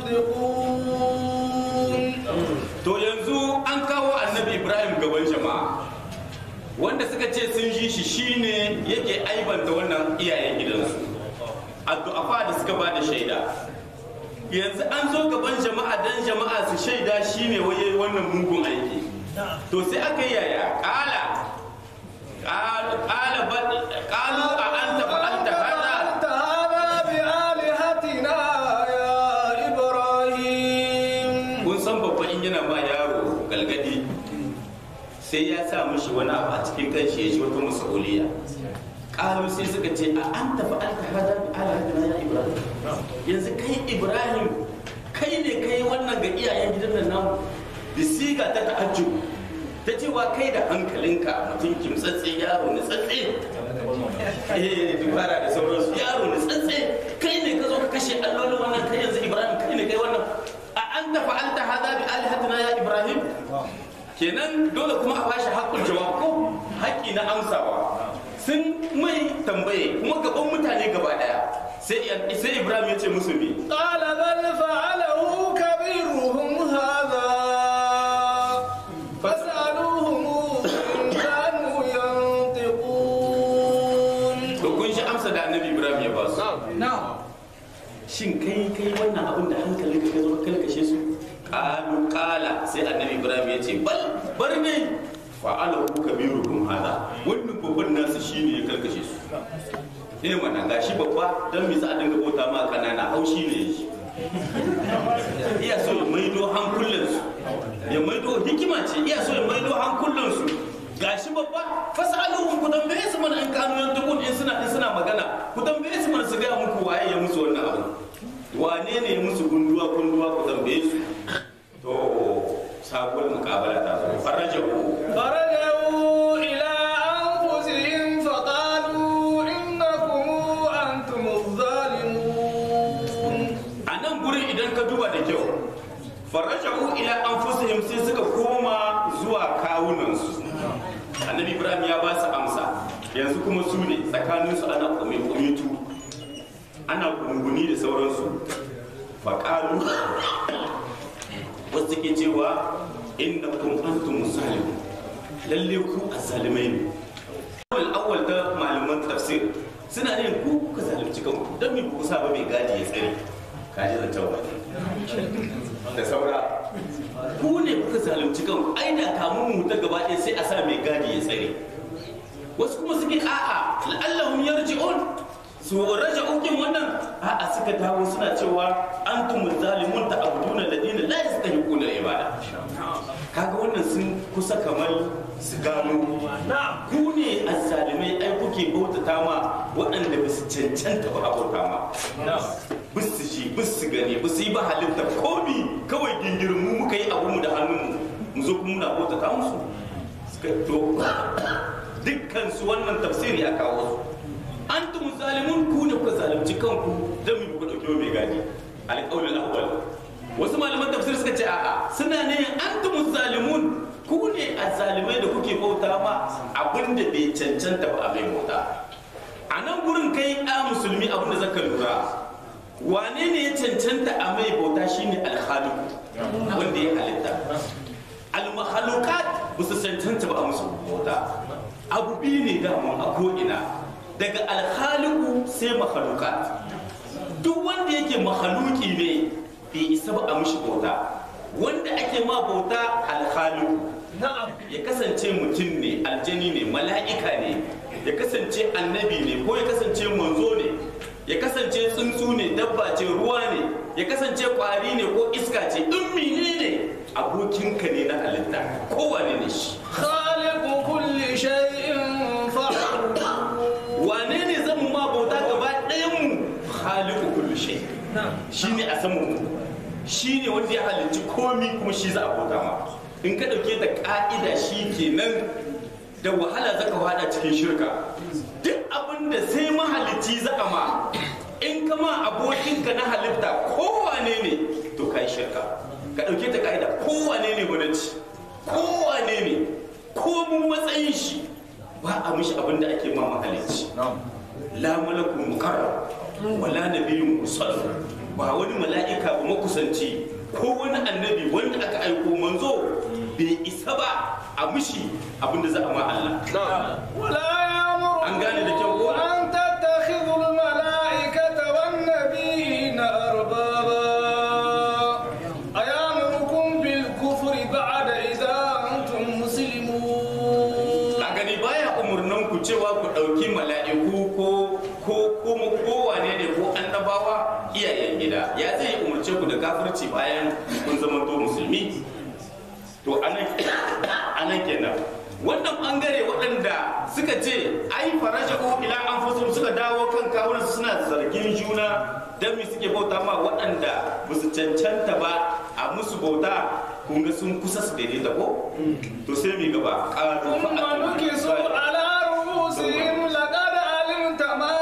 ينطقون to yanzu an kawo annabi ibrahim gaban jama'a wanda suka ce sun ji shi shine yake aibanta wannan iyayen gidansu addu'afa da suka ba da shaida yanzu an zo gaban jama'a dan jama'a su shaida shine waye wannan mugun aiki to sai aka yi yaya kala kala bal qalu a anta fa'alta hada فعلت هذا بآلهتنا يا إبراهيم kun san babba in yana ma yaro galgadi sai ya sa mishi wani abu a cikin kanshi ya ji wata masauliya ƙalu sai suka ce a an tafi alka hada bi alhadina ya ibrahim yanzu kai ibrahim kai ne kai wannan ga iyayen gidan nan namu bisiga ta ta'ajjub ta cewa kai da hankalinka mutum kimtsatse yaro ni tsatse eh dubara da sauransu yaro ni tsatse kai ne ka zo ka kashe allolin wannan kai yanzu ibrahim kai ne kai wannan a an tafi alta hada bi alhadina ya ibrahim kenan dole kuma a bashi haƙƙul jawab ko haƙƙi na amsawa sun mai tambaye kuma gaban mutane gaba daya sai sai ibrahim ya ce musu me قال بل فعله كبيرهم هذا فاسألوهم إن كانوا ينطقون to kun shi amsa da annabi ibrahim ya ba su shin kai kai wannan abin da hankalin ka zo ka kalkashe su qalu qala sai annabi ibrahim ya ce bal bar ne fa'alahu kabirukum hada wannan babban nasu shine ya kalkashe su eh mana gashi babba dan me za a dinga bauta ma kanana haushi ne shi iya so ya maido hankulan su ya maido hikima ce iya so ya maido hankulan su gashi babba fasaluhum ku tambaye su mana in kanu yantukun in suna in suna magana ku tambaye su mana su ga muku waye ya musu wannan abu wane ne ya musu gunduwa gunduwa ku tambaye su to sabuwar mukabala ta zo farajahu فرجعوا إلى أنفسهم فقالوا إنكم أنتم الظالمون a nan gurin idan ka duba da kyau faraja'u ila anfusihim sai suka koma zuwa kawunansu annabi ibrahim ya ba su amsa yanzu kuma su ne tsakaninsu ana kumitu ana gunguni da sauransu faƙalu wasu ke cewa inna kun antum musalimun lalle ku azalimai ne awal awal ta malaman tafsir suna ne ku kuka zalunci kanku don me ku sa ba mai gadi ya tsare kaji da tawa da saura ku ne kuka zalunci kanku ai da kamun mu ta gaba ɗaya sai a sa mai gadi ya tsare ne a'a la'allahum yarji'un su raja'u kin wannan a'a suka dawo suna cewa antum zalimun ta'buduna alladina la yastahiquna ibada kaga wannan sun kusa kamar su gano ku ne azzalimai ai kuke bautata ma waɗanda ba su cancanta ba a bauta ma bis su ji bis su gani bis su yi ba halitta komi kawai gingirin mu muka yi abu mu da hannunmu mu zo kuma muna bautata musu suka to dukkan su wannan tafsiri a kawo su antum zalimun ku ne kuka zalunci kanku dan mu ku dauke mai gadi alqaulul awwal wasu malaman tafsir suka ce a'a suna ne antum zalimun ku ne azzalimai da kuke bauta ma abinda bai cancanta ba a mai bauta a nan gurin kai a musulmi abinda zaka lura wane ne ya cancanta a mai bauta shine alkhaliq wanda ya halitta almahalukat ba su cancanta ba a musu bauta abu biyu ne daman a ko'ina daga alhaliku sai mahalukat duk wanda yake mahaluki ne bai isa ba a mishi bauta wanda ake ma bauta alhaliku ya kasance mutum ne aljani ne mala'ika ne ya kasance annabi ne ko ya kasance manzo ne ya kasance tsuntsu ne dabba ce ruwa ne ya kasance kwari ne ko iska ce in mine ne abokinka ne na halitta kowane ne shi خالق كل شيء فاعبده wane ne zan mu ma bauta gaba ɗayan mu khaliqu kulli shay shine a saman mu shine wanda ya halicci komi kuma shi za a bauta ma in ka dauke da ka'ida shi kenan da wahala zaka wada cikin shirka duk abin da sai mahalicci za a ma in ka ma abokinka na halitta kowane ne to kai shirka ka dauke ta ka'ida kowane ne gwamnati kowane ne ko mun matsayin shi ba a mishi abin da ake ma mahalicci la malakun mukarram wala nabiyyun mursal ba wani mala'ika ba makusanci ko wani annabi wanda aka aiko manzo bai isa ba a mishi abin da za a ma Allah ولا يأمر An gane da kyau ko? أن تتخذوا الملائكة والنبيين أربابا أيامركم بالكفر بعد إذا أنتم مسلمون a gani baya umurnan ku cewa ku ɗauki mala'iku ko ko kuma kowane ne ko annabawa iyayen gida ya zai umurce ku da kafirci bayan kun zama to musulmi to anan anan kenan wannan bangare waɗanda suka ce ai faraja'u ila anfusihim suka dawo kan kawunan suna zargin juna dan mi suke bauta ma waɗanda ba su cancanta ba a musu bauta kun ga sun kusa su daidaita ko to sai mi gaba qalu ثم نكسوا على رؤوسهم لقد علمت ما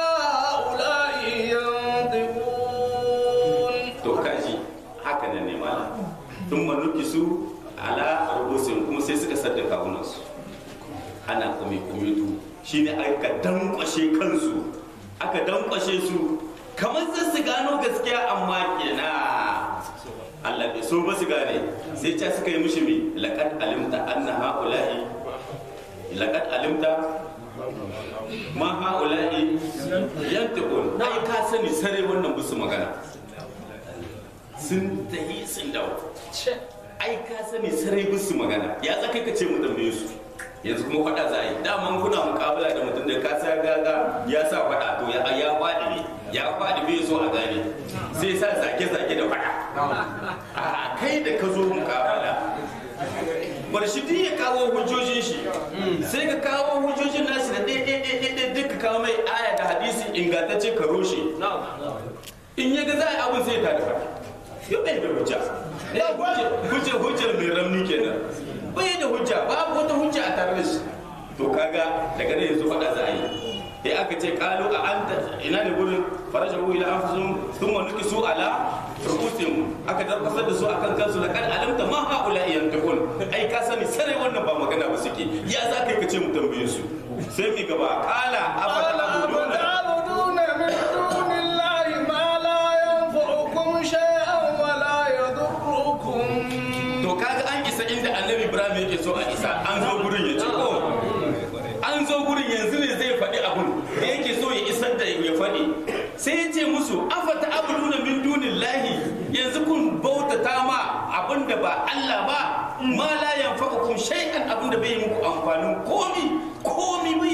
هؤلاء ينطقون to kaji haka nan ne malam sun manuki su ala rubusin kuma sai suka sadda kawunansu ana kome kumitu shine aka dankwashe kansu aka dankwashe su kamar zai su gano gaskiya amma kena Allah bai so ba su gane sai ca suka yi mishi mi laqad alimta anna haula'i laqad alimta ma haula'i yantiqun ai ka sani sare wannan bisu magana sun tahi sun dawo ai ka sani sarai bisu magana ya za kai ka ce mu tambaye su yanzu kuma faɗa za a yi daman kuna mukabala da mutum da ka sa gaga ya sa faɗa to ya ya faɗi ne ya faɗi bai so a gane sai sa zage zage da faɗa a kai da ka zo mukabala bar shi duk ya kawo hujjojin shi sai ka kawo hujjojin nashi da ɗaya ɗaya ɗaya ɗaya duk ka kawo mai aya da hadisi ingantacce ka roshe in ya ga za a yi abin sai ta da faɗa yau bai da hujja hujja hujjar mai ramni kenan bai da hujja babu wata hujja a tare da shi to kaga daga nan yanzu faɗa za a yi sai aka ce kalu a anta ina ne gurin faraja hu ila anfusum thumma nukisu ala rukusihim aka darkasar da su akan kansu laqad alimta ma haula yantakun ai ka sani sare wannan ba magana ba suke ya za ka yi kace mu tambaye su sai mi gaba kala afata abuduna أفتعبدون من دون الله ما لا ينفعكم شيئا ولا يضركم to kaga an isa inda annabi ibrahim yake so a isa an zo gurin ya ce ko an zo gurin yanzu ne zai faɗi abun da yake so ya isar da ya faɗi sai ya ce musu afata abuduna min dunillahi yanzu kun bautata ma abin da ba Allah ba ma la yanfa'ukum shay'an abin da bai yi muku amfanin komi komi bai amfana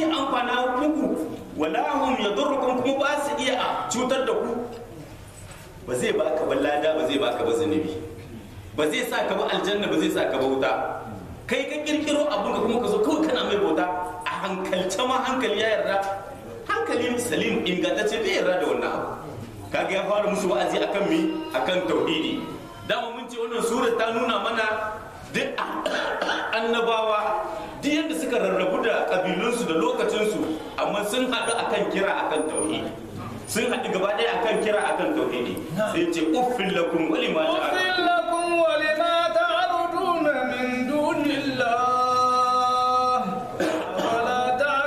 munana muku wala hum yadurrukum kuma ba su iya cutar da ku ba zai baka ba lada ba zai baka ba zunubi ba zai sa ka ba aljanna ba zai sa ka ba wuta kai ka kirkiro abun ka kuma ka zo kawai kana mai bauta a hankalce ma hankali ya yarda hankali salim ingantacce bai yarda da wannan abu kaga ya fara musu wa'azi akan mi akan tauhidi dama mun ce wannan surar ta nuna mana duk annabawa duk yadda suka rarrabu da kabilunsu da lokacinsu amma sun haɗu akan kira akan tauhidi sun haɗu gaba ɗaya akan kira akan tauhidi sai ce uffin lakum wali ma أغفر لكم ولما تعرضون من دون الله أفلا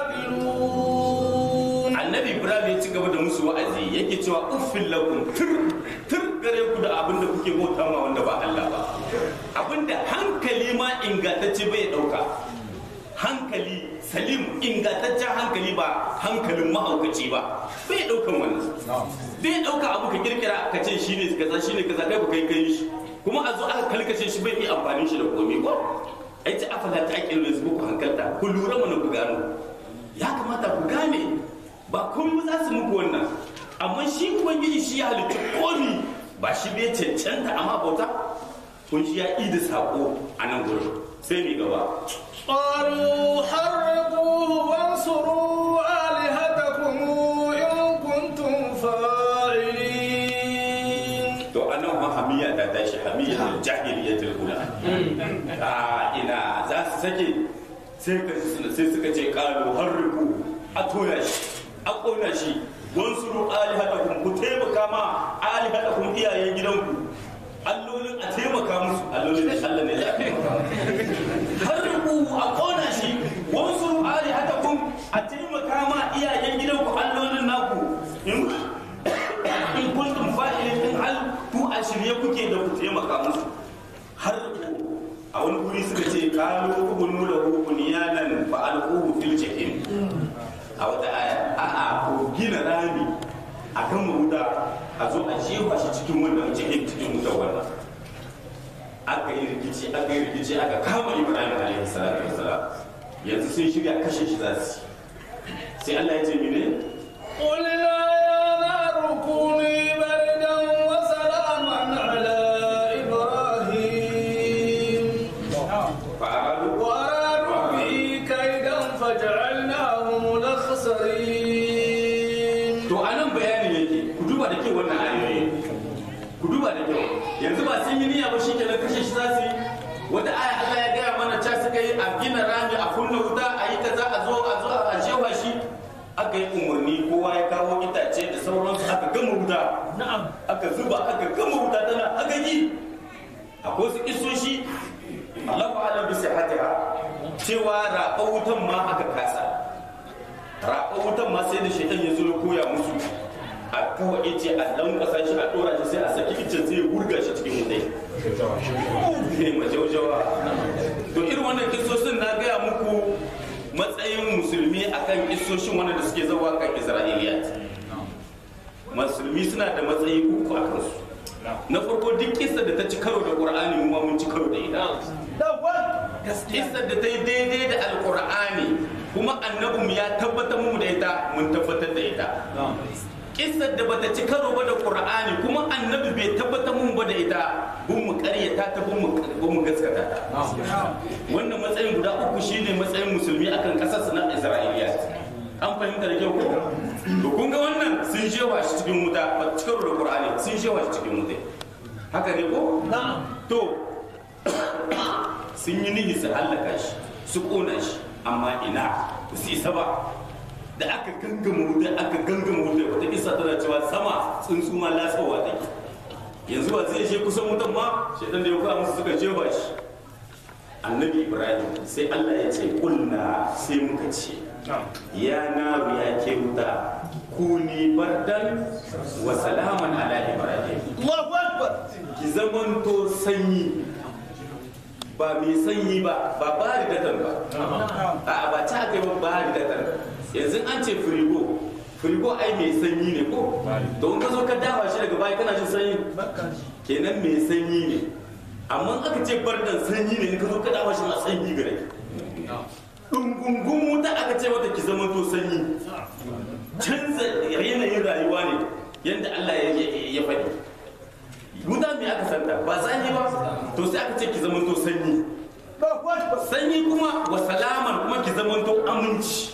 تعقلون annabi ibrahim ya ci gaba da musu wa'azi yake cewa uffin lakum tur tur gare ku da abin da kuke bauta ma wanda ba Allah ba abinda hankali ma ingantacce bai dauka hankali salim ingantaccen hankali ba hankalin mahaukaci ba bai daukan wannan bai dauka abu ka kirkira ka ce shine kaza shine kaza kai ba kai kai shi kuma a zo aka kalkace shi bai yi amfani shi da komai ko ai ta afala ta ake yanzu ku hankalta ku lura mana ku gano ya kamata ku gane ba komai za su muku wannan amma shi ubangiji shi ya halitta komi ba shi bai cancanta amma bauta kun shi ya da sako a nan gurin sai ni gaba قالوا حرقوه وانصروا آلهتكم إن كنتم فاعلين to anan ma hamiya ta tashi hamiya jahiliyatul ula a ina za su sake sai ka sai suka ce qalu harriku a toya shi a kona shi wansuru alihatakum ku taimaka ma alihatakum iyayen gidanku allolin a taimaka musu allolin da Allah ne ya taimaka harriku a kona shi wansuru alihatakum a taimaka ma iyayen gidanku allolin naku in in kuntum fa'ilin in hal ku a shirye kuke da ku taimaka musu har a wani guri suka ce kalu ubunu lahu bunyanan fa alquhu fil jahim a wata aya a a ko gina rami akan mahuda a zo a jefa shi cikin wannan jahim cikin wutar wannan aka yi rikici aka yi rikici aka kama ibrahim alaihi salatu wassalam yanzu sun shirya kashe shi za su yi. sai Allah ya ce mene قلنا يا نار كوني بردا وسلاما على إبراهيم fa'alu وأرادوا به كيدا فجعلناهم الأخسرين to a nan bayanin yake ku duba da kyau wannan ayoyi ku duba da kyau yanzu ba sun yi niyya ba shi kenan kashe shi za su yi wata aya Allah ya gaya mana ca suka yi a gina rami a kunna wuta a yi kaza a zo a zo a shewa shi aka yi umarni kowa ya kawo itace da sauransu aka gama wuta Na'am. aka zuba aka gama wuta tana aka yi akwai wasu isoshi Allah ba alam bisa hatiha cewa raɓa wutan ma aka kasa raɓa wutan ma sai da shaitan ya zo ya koya musu a kawai ice a lankwasa shi a ɗora shi sai a saki icen sai ya wurga shi cikin wutai ne majaujawa to irin wannan kisosin na gaya muku matsayin musulmi akan kisoshin wanda da suke zawa kan isra'iliya musulmi suna da matsayi uku a kansu na farko duk kisa da ta ci karo da qur'ani mu ma mun ci karo da ita kisa da ta yi daidai da alqur'ani kuma annabin ya tabbatar mu da ita mun tabbatar da ita kissar da bata ci karo ba da qur'ani kuma annabi bai tabbatar mun ba da ita bun mu karyata ta bun mu bun mu gaskata ta wannan matsayin guda uku shine matsayin musulmi akan kasar su na isra'iliya an fahimta da kyau ko to kun ga wannan sun jewa shi cikin wuta ba ci karo da qur'ani sun jewa shi cikin wuta haka ne ko Na'am. to sun yi nihi su hallaka shi su kona shi amma ina ba su isa ba da aka gangama wuta aka gangama wuta wata isa tana cewa sama tsuntsu ma lasawa take yanzu ba zai je kusan wutan ma shaitan da ya kawo musu suka jefa shi annabi ibrahim sai allah ya ce kulna sai muka ce ya naru ya ke wuta kuni bardan wa salaman ala ibrahim Allahu Akbar. ki zamanto sanyi ba mai sanyi ba ba bari datan ba a ba ta kai ba bari datan yanzu an ce firigo firigo ai mai sanyi ne ko don ka zo ka dawa shi daga baya kana jin sanyi kenan mai sanyi ne amma aka ce bardan sanyi ne in ka zo ka dawa shi ma sanyi gare dungungun wuta aka ce mata ki zama to sanyi canza yanayin rayuwa ne yadda Allah ya ya faɗi wuta me aka santa ba sanyi ba to sai aka ce ki zama to sanyi sanyi kuma wa salaman kuma ki zama to aminci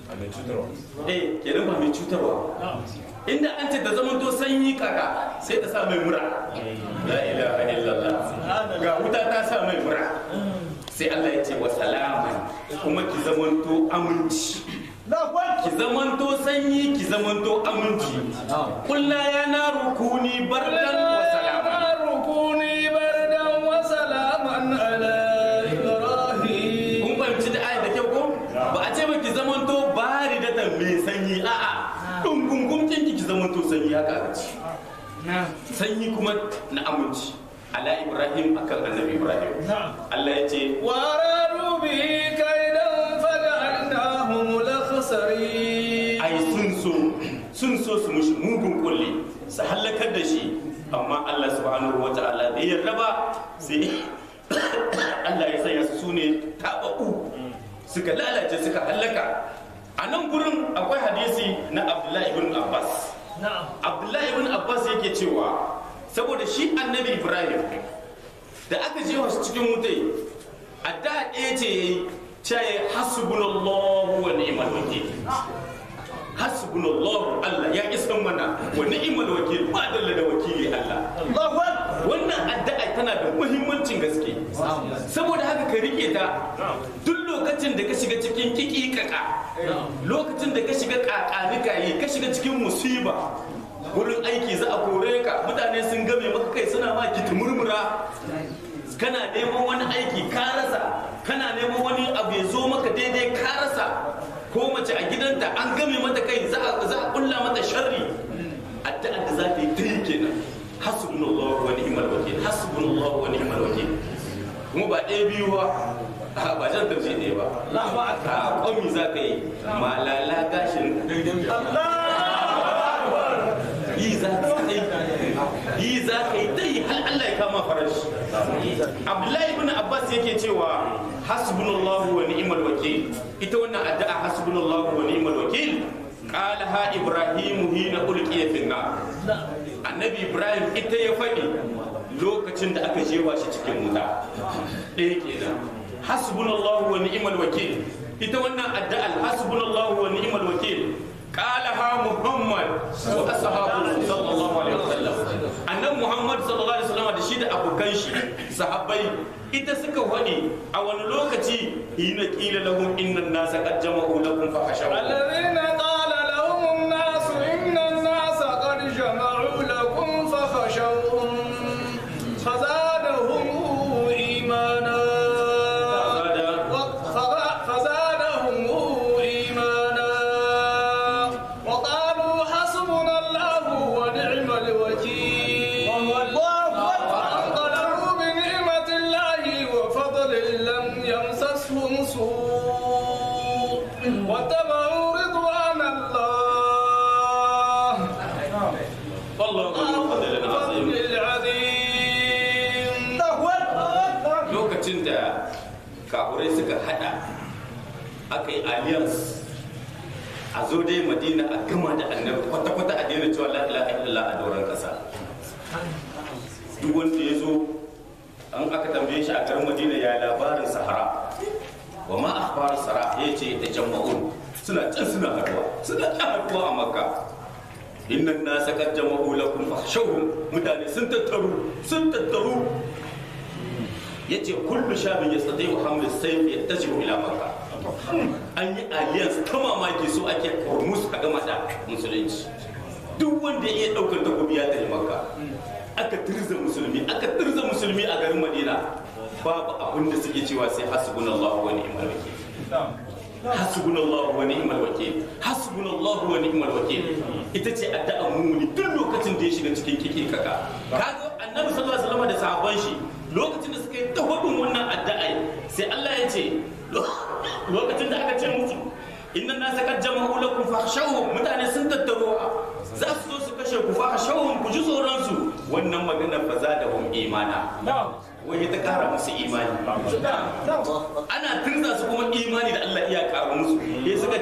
eh kenan ba mai cutarwa inda an ce da zaman to sanyi kaka sai ta sa mai mura la ilaha illallah ga wuta ta sa mai mura sai Allah ya ce wa salaman kuma ki zaman to aminci ki zaman to sanyi ki zaman to aminci kullu ya naru kuni bardan wa salaman ركوني بردا وسلاما على إبراهيم kun fahimci da ayat da kyau ko ba a ce ba ki zaman to bari da ta mai sanyi a'a dungungun kinki ki zaman to sanyi haka aka ce sanyi kuma na aminci ala ibrahim akan annabi ibrahim Allah ya ce وأرادوا به كيدا فجعلناهم الأخسرين ai sun so sun so su mushi mugun kulle su halakar da shi amma Allah subhanahu wa ta'ala bai yarda ba sai Allah ya sanya su ne tabaku suka lalace suka halaka a nan gurin akwai hadisi na Abdullahi ibn Abbas Abdullahi ibn Abbas yake cewa saboda shi annabi Ibrahim da aka je wasu cikin wutai a da ɗaya ce yayi caye hasbunallahu wa ni'mal wakil hasbunallahu Allah ya isan mana wa ni'mal wakil ba dalla da wakili Allah wannan addu'a tana da muhimmancin gaske saboda haka ka rike ta duk lokacin da ka shiga cikin kikikaka lokacin da ka shiga kakanika yi ka shiga cikin musiba wurin aiki za a kore ka mutane sun game maka kai suna ma ki murmura kana neman wani aiki ka rasa kana neman wani abu ya zo maka daidai ka rasa ko mace a gidanta an game mata kai za a za a kulla mata sharri addu'a da za ta yi ta yi kenan hasbunallahu wa ni'mal wakil hasbunallahu wa ni'mal wakil kuma ba ɗaya biyu ba a ba jan tafsir ɗaya ba a kwami za ka yi malala gashin yi za ka yi yi za ka yi ta yi har Allah ya kama farashi Abdullahi ibn Abbas yake cewa hasbunallahu wa ni'mal wakil ita wannan addu'a hasbunallahu wa ni'mal wakil qalaha ibrahim hina ulqiya fi nar annabi ibrahim ita ya faɗi lokacin da aka jewa shi cikin wuta ɗaya kenan hasbunallahu wa ni'mal wakil ita wannan addu'a hasbunallahu wa ni'mal wakil قالها محمد واصحابه صلى الله عليه وسلم annabi muhammad sallallahu alaihi wasallam da shi da abokan shi sahabbai ita suka wani a wani lokaci hina qila lahum inna an-nasa qad jama'u lakum fa khashaw الذين قال لهم الناس إن الناس قد جمعوا لكم فخشوهم فزادهم إيمانا فغ- فزادهم إيمانا وقالوا حسبنا الله ونعم الوكيل وانقلبوا بنعمة الله وفضل لم يمسسهم سوء واتبعوا رضوان الله wallahu min fadlin azim فضل العظيم lokacin da kafurai suka hada aka yi alliance a zo dai madina a gama da annabi kwata-kwata a daina cewa la ilaha illallah a doron kasa duk wanda ya zo an aka tambaye shi a garin madina ya labarin sahara wa ma akhbar sahara ya ce da jama'un suna can suna haduwa suna can haduwa a makka innan na sakar jama'u lakum fakhshawhum mutane sun tattaru sun tattaru yace kullu shabin yastati wa hamlu sayf yattajihu ila makka an yi alliance ta mamaki so ake kormus a gama da musulunci duk wanda ya iya daukar takobi ya tafi makka aka tirza musulmi aka tirza musulmi a garin madina babu abin da suke cewa sai hasbunallahu wa ni'mal wakil hasbunallahu wa ni'mal wakil hasbunallahu wa ni'mal wakil ita ce addu'a mumuni duk lokacin da ya shiga cikin kike kaka kaga annabi sallallahu alaihi wasallam da sahabban shi lokacin da suka yi ta hudun wannan addu'a sai Allah ya ce lokacin da aka ce musu inna nasa qad jama'u lakum fakhshawhum mutane sun tattaro za su zo su kashe ku fakhshawhum ku ji tsoron su wannan magana fa zadahum imana wai ta kara musu imani ana turza su kuma imani da Allah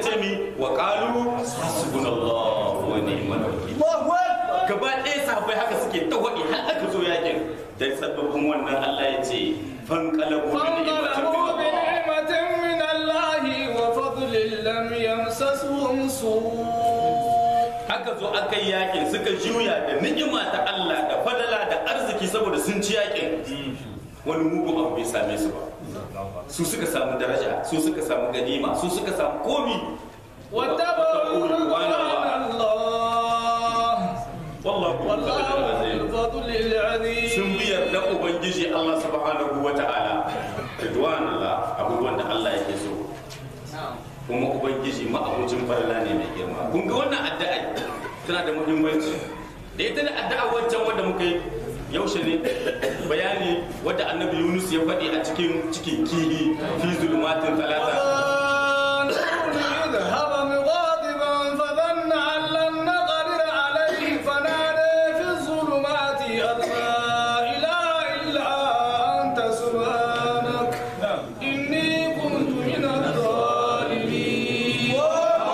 ce mi wa qalu hasbunallahu wa ni'mal wakil Allahu Akbar. gaba ɗaya sahabbai haka suke ta waɗi har aka zo yakin da sababbin wannan Allah ya ce fanqalabu bi ni'matin فانقلبوا min Allah بنعمة من الله وفضل لم يمسسهم سوء aka zo aka yi yakin suka juya da ni'ima ta Allah da fadala da arziki saboda sun ci yakin wani mugun abu bai same su ba su suka samu daraja su suka samu ganima su suka samu komi واتبعوا رضوان الله wallahu والله ذو azim الفضل العظيم sun bi yarda ubangiji Allah subhanahu wa ta'ala ridwan Allah abubuwan da Allah yake so kuma ubangiji ma'abucin farla ne mai girma kun ga wannan addu'a tana da muhimmanci da ita da addu'a wancan wanda muka yi yaushe ne bayani wadda annabi Yunus ya faɗi a cikin cikin kihi fi zulmatin talata فانظرني اذهب مغاضبا فظن أن لن نقدر عليه فنادى في الظلمات أن لا إله إلا أنت سبحانك إني كنت من الظالمين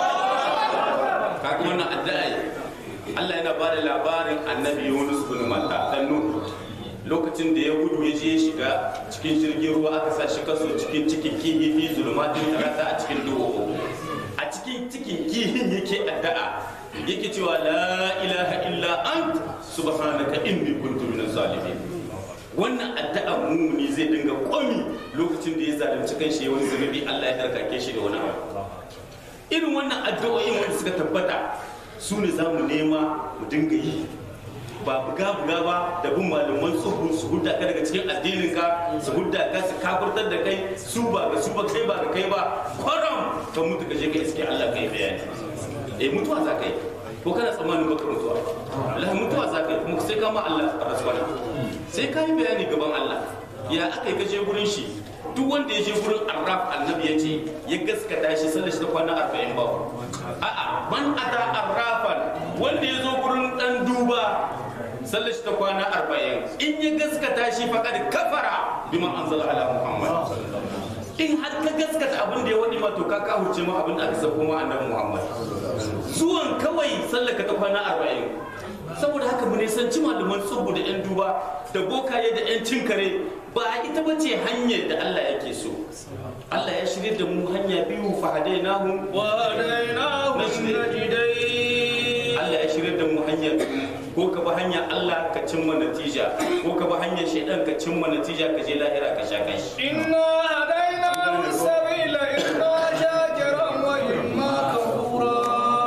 kaga wannan addu'a Allah yana ba da labarin annabi Yunus bin Matta dan Nuh lokacin da ya gudu ya je ya shiga cikin jirgin ruwa aka sa shi kaso cikin cikin kihi fi zulumatin tarata a cikin duhu a cikin cikin kihin yake addu'a yake cewa la ilaha illa ant subhanaka inni kuntu minaz zalimin wannan addu'a mumuni zai dinga komi lokacin da ya zalunci kanshi ya wani zunubi Allah ya darkake shi da wani abu irin wannan addu'o'in wanda suka tabbata su ne za mu nema mu dinga yi ba buga buga ba da bin malaman tsohu su hudda ka daga cikin addinin ka su hudda ka su kafurtar da kai su ba ga su ba kai ba ga kai ba kwaram ka mutu ka je ka iske Allah kai bayani eh mutuwa za ka yi ko kana tsammanin baka mutuwa Allah mutuwa za ka yi kuma sai ka ma Allah rasuwa sai ka yi bayani gaban Allah ya aka yi ka je gurin shi duk wanda ya je gurin arraf annabi ya ce ya gaskata shi sallar shi ta kwana arba'in ba a'a man ata arrafan wanda ya zo gurin dan duba sallar shi ta kwana arba'in in ya gaskata shi faqad kafara bima anzala ala muhammad in har ka gaskata abin da ya wadi ma to ka kahurce ma abin da aka sako ma annabi muhammad zuwan kawai sallar ka ta kwana arba'in saboda haka mu nisanci malaman tsubu da 'yan duba da bokaye da 'yan cin kare ba ita ba ce hanyar da Allah yake so Allah ya shirya da mu hanya biyu fahadai nahu وهديناه النجدين Allah ya shirya da mu hanya biyu ko ka bi hanyar Allah ka cimma natija ko ka bi hanyar shaidan ka cimma natija ka je lahira ka sha kai إنا هديناه السبيل إما شاكرا وإما كفورا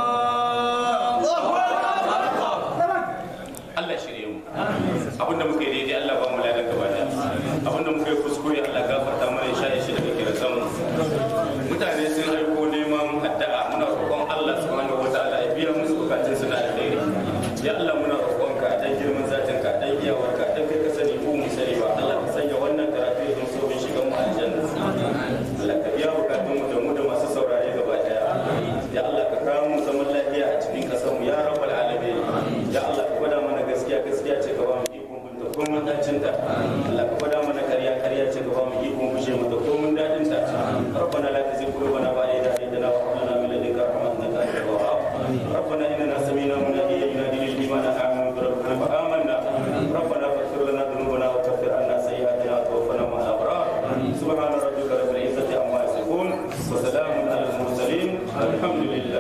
Allah shirye mu abinda muka yi daidai Allah ba mu ladan gaba da abinda muka yi kuskure Allah gafarta mana ya shaye shi daga kiran mu mutane sun aiko neman addu'a muna roƙon Allah subhanahu wataala ya biya musu bukatun su na alheri ya Allah muna roƙon ka dan girman zatin ka dan iyawar ka dan kai ka sani ko mu sani ba Allah ka sanya wannan karatu ya zama sauƙin shigan mu aljanna Allah ka biya bukatun mu da mu da masu saurare gaba daya ya Allah ka kawo mu zaman lafiya a cikin kasar mu ya rabbal alamin ya Allah ka gwada mana gaskiya gaskiya ce ka ba mu ikon binta ko mun dacin ta Allah ka gwada mana ƙarya ƙarya ce ka ba mu ikon gushe mata ko mun dadin ta ربنا لا تزغ قلوبنا بعد إذ هديتنا وهب لنا من لدنك رحمة إنك أنت الوهاب ربنا إننا سمينا مناديا ينادي للإيمان آمنوا بربنا فآمنا ربنا فاغفر لنا ذنوبنا وكفر عنا سيئاتنا وتوفنا مع الأبرار سبحان ربك رب العزة عما يصفون وسلام على المرسلين الحمد لله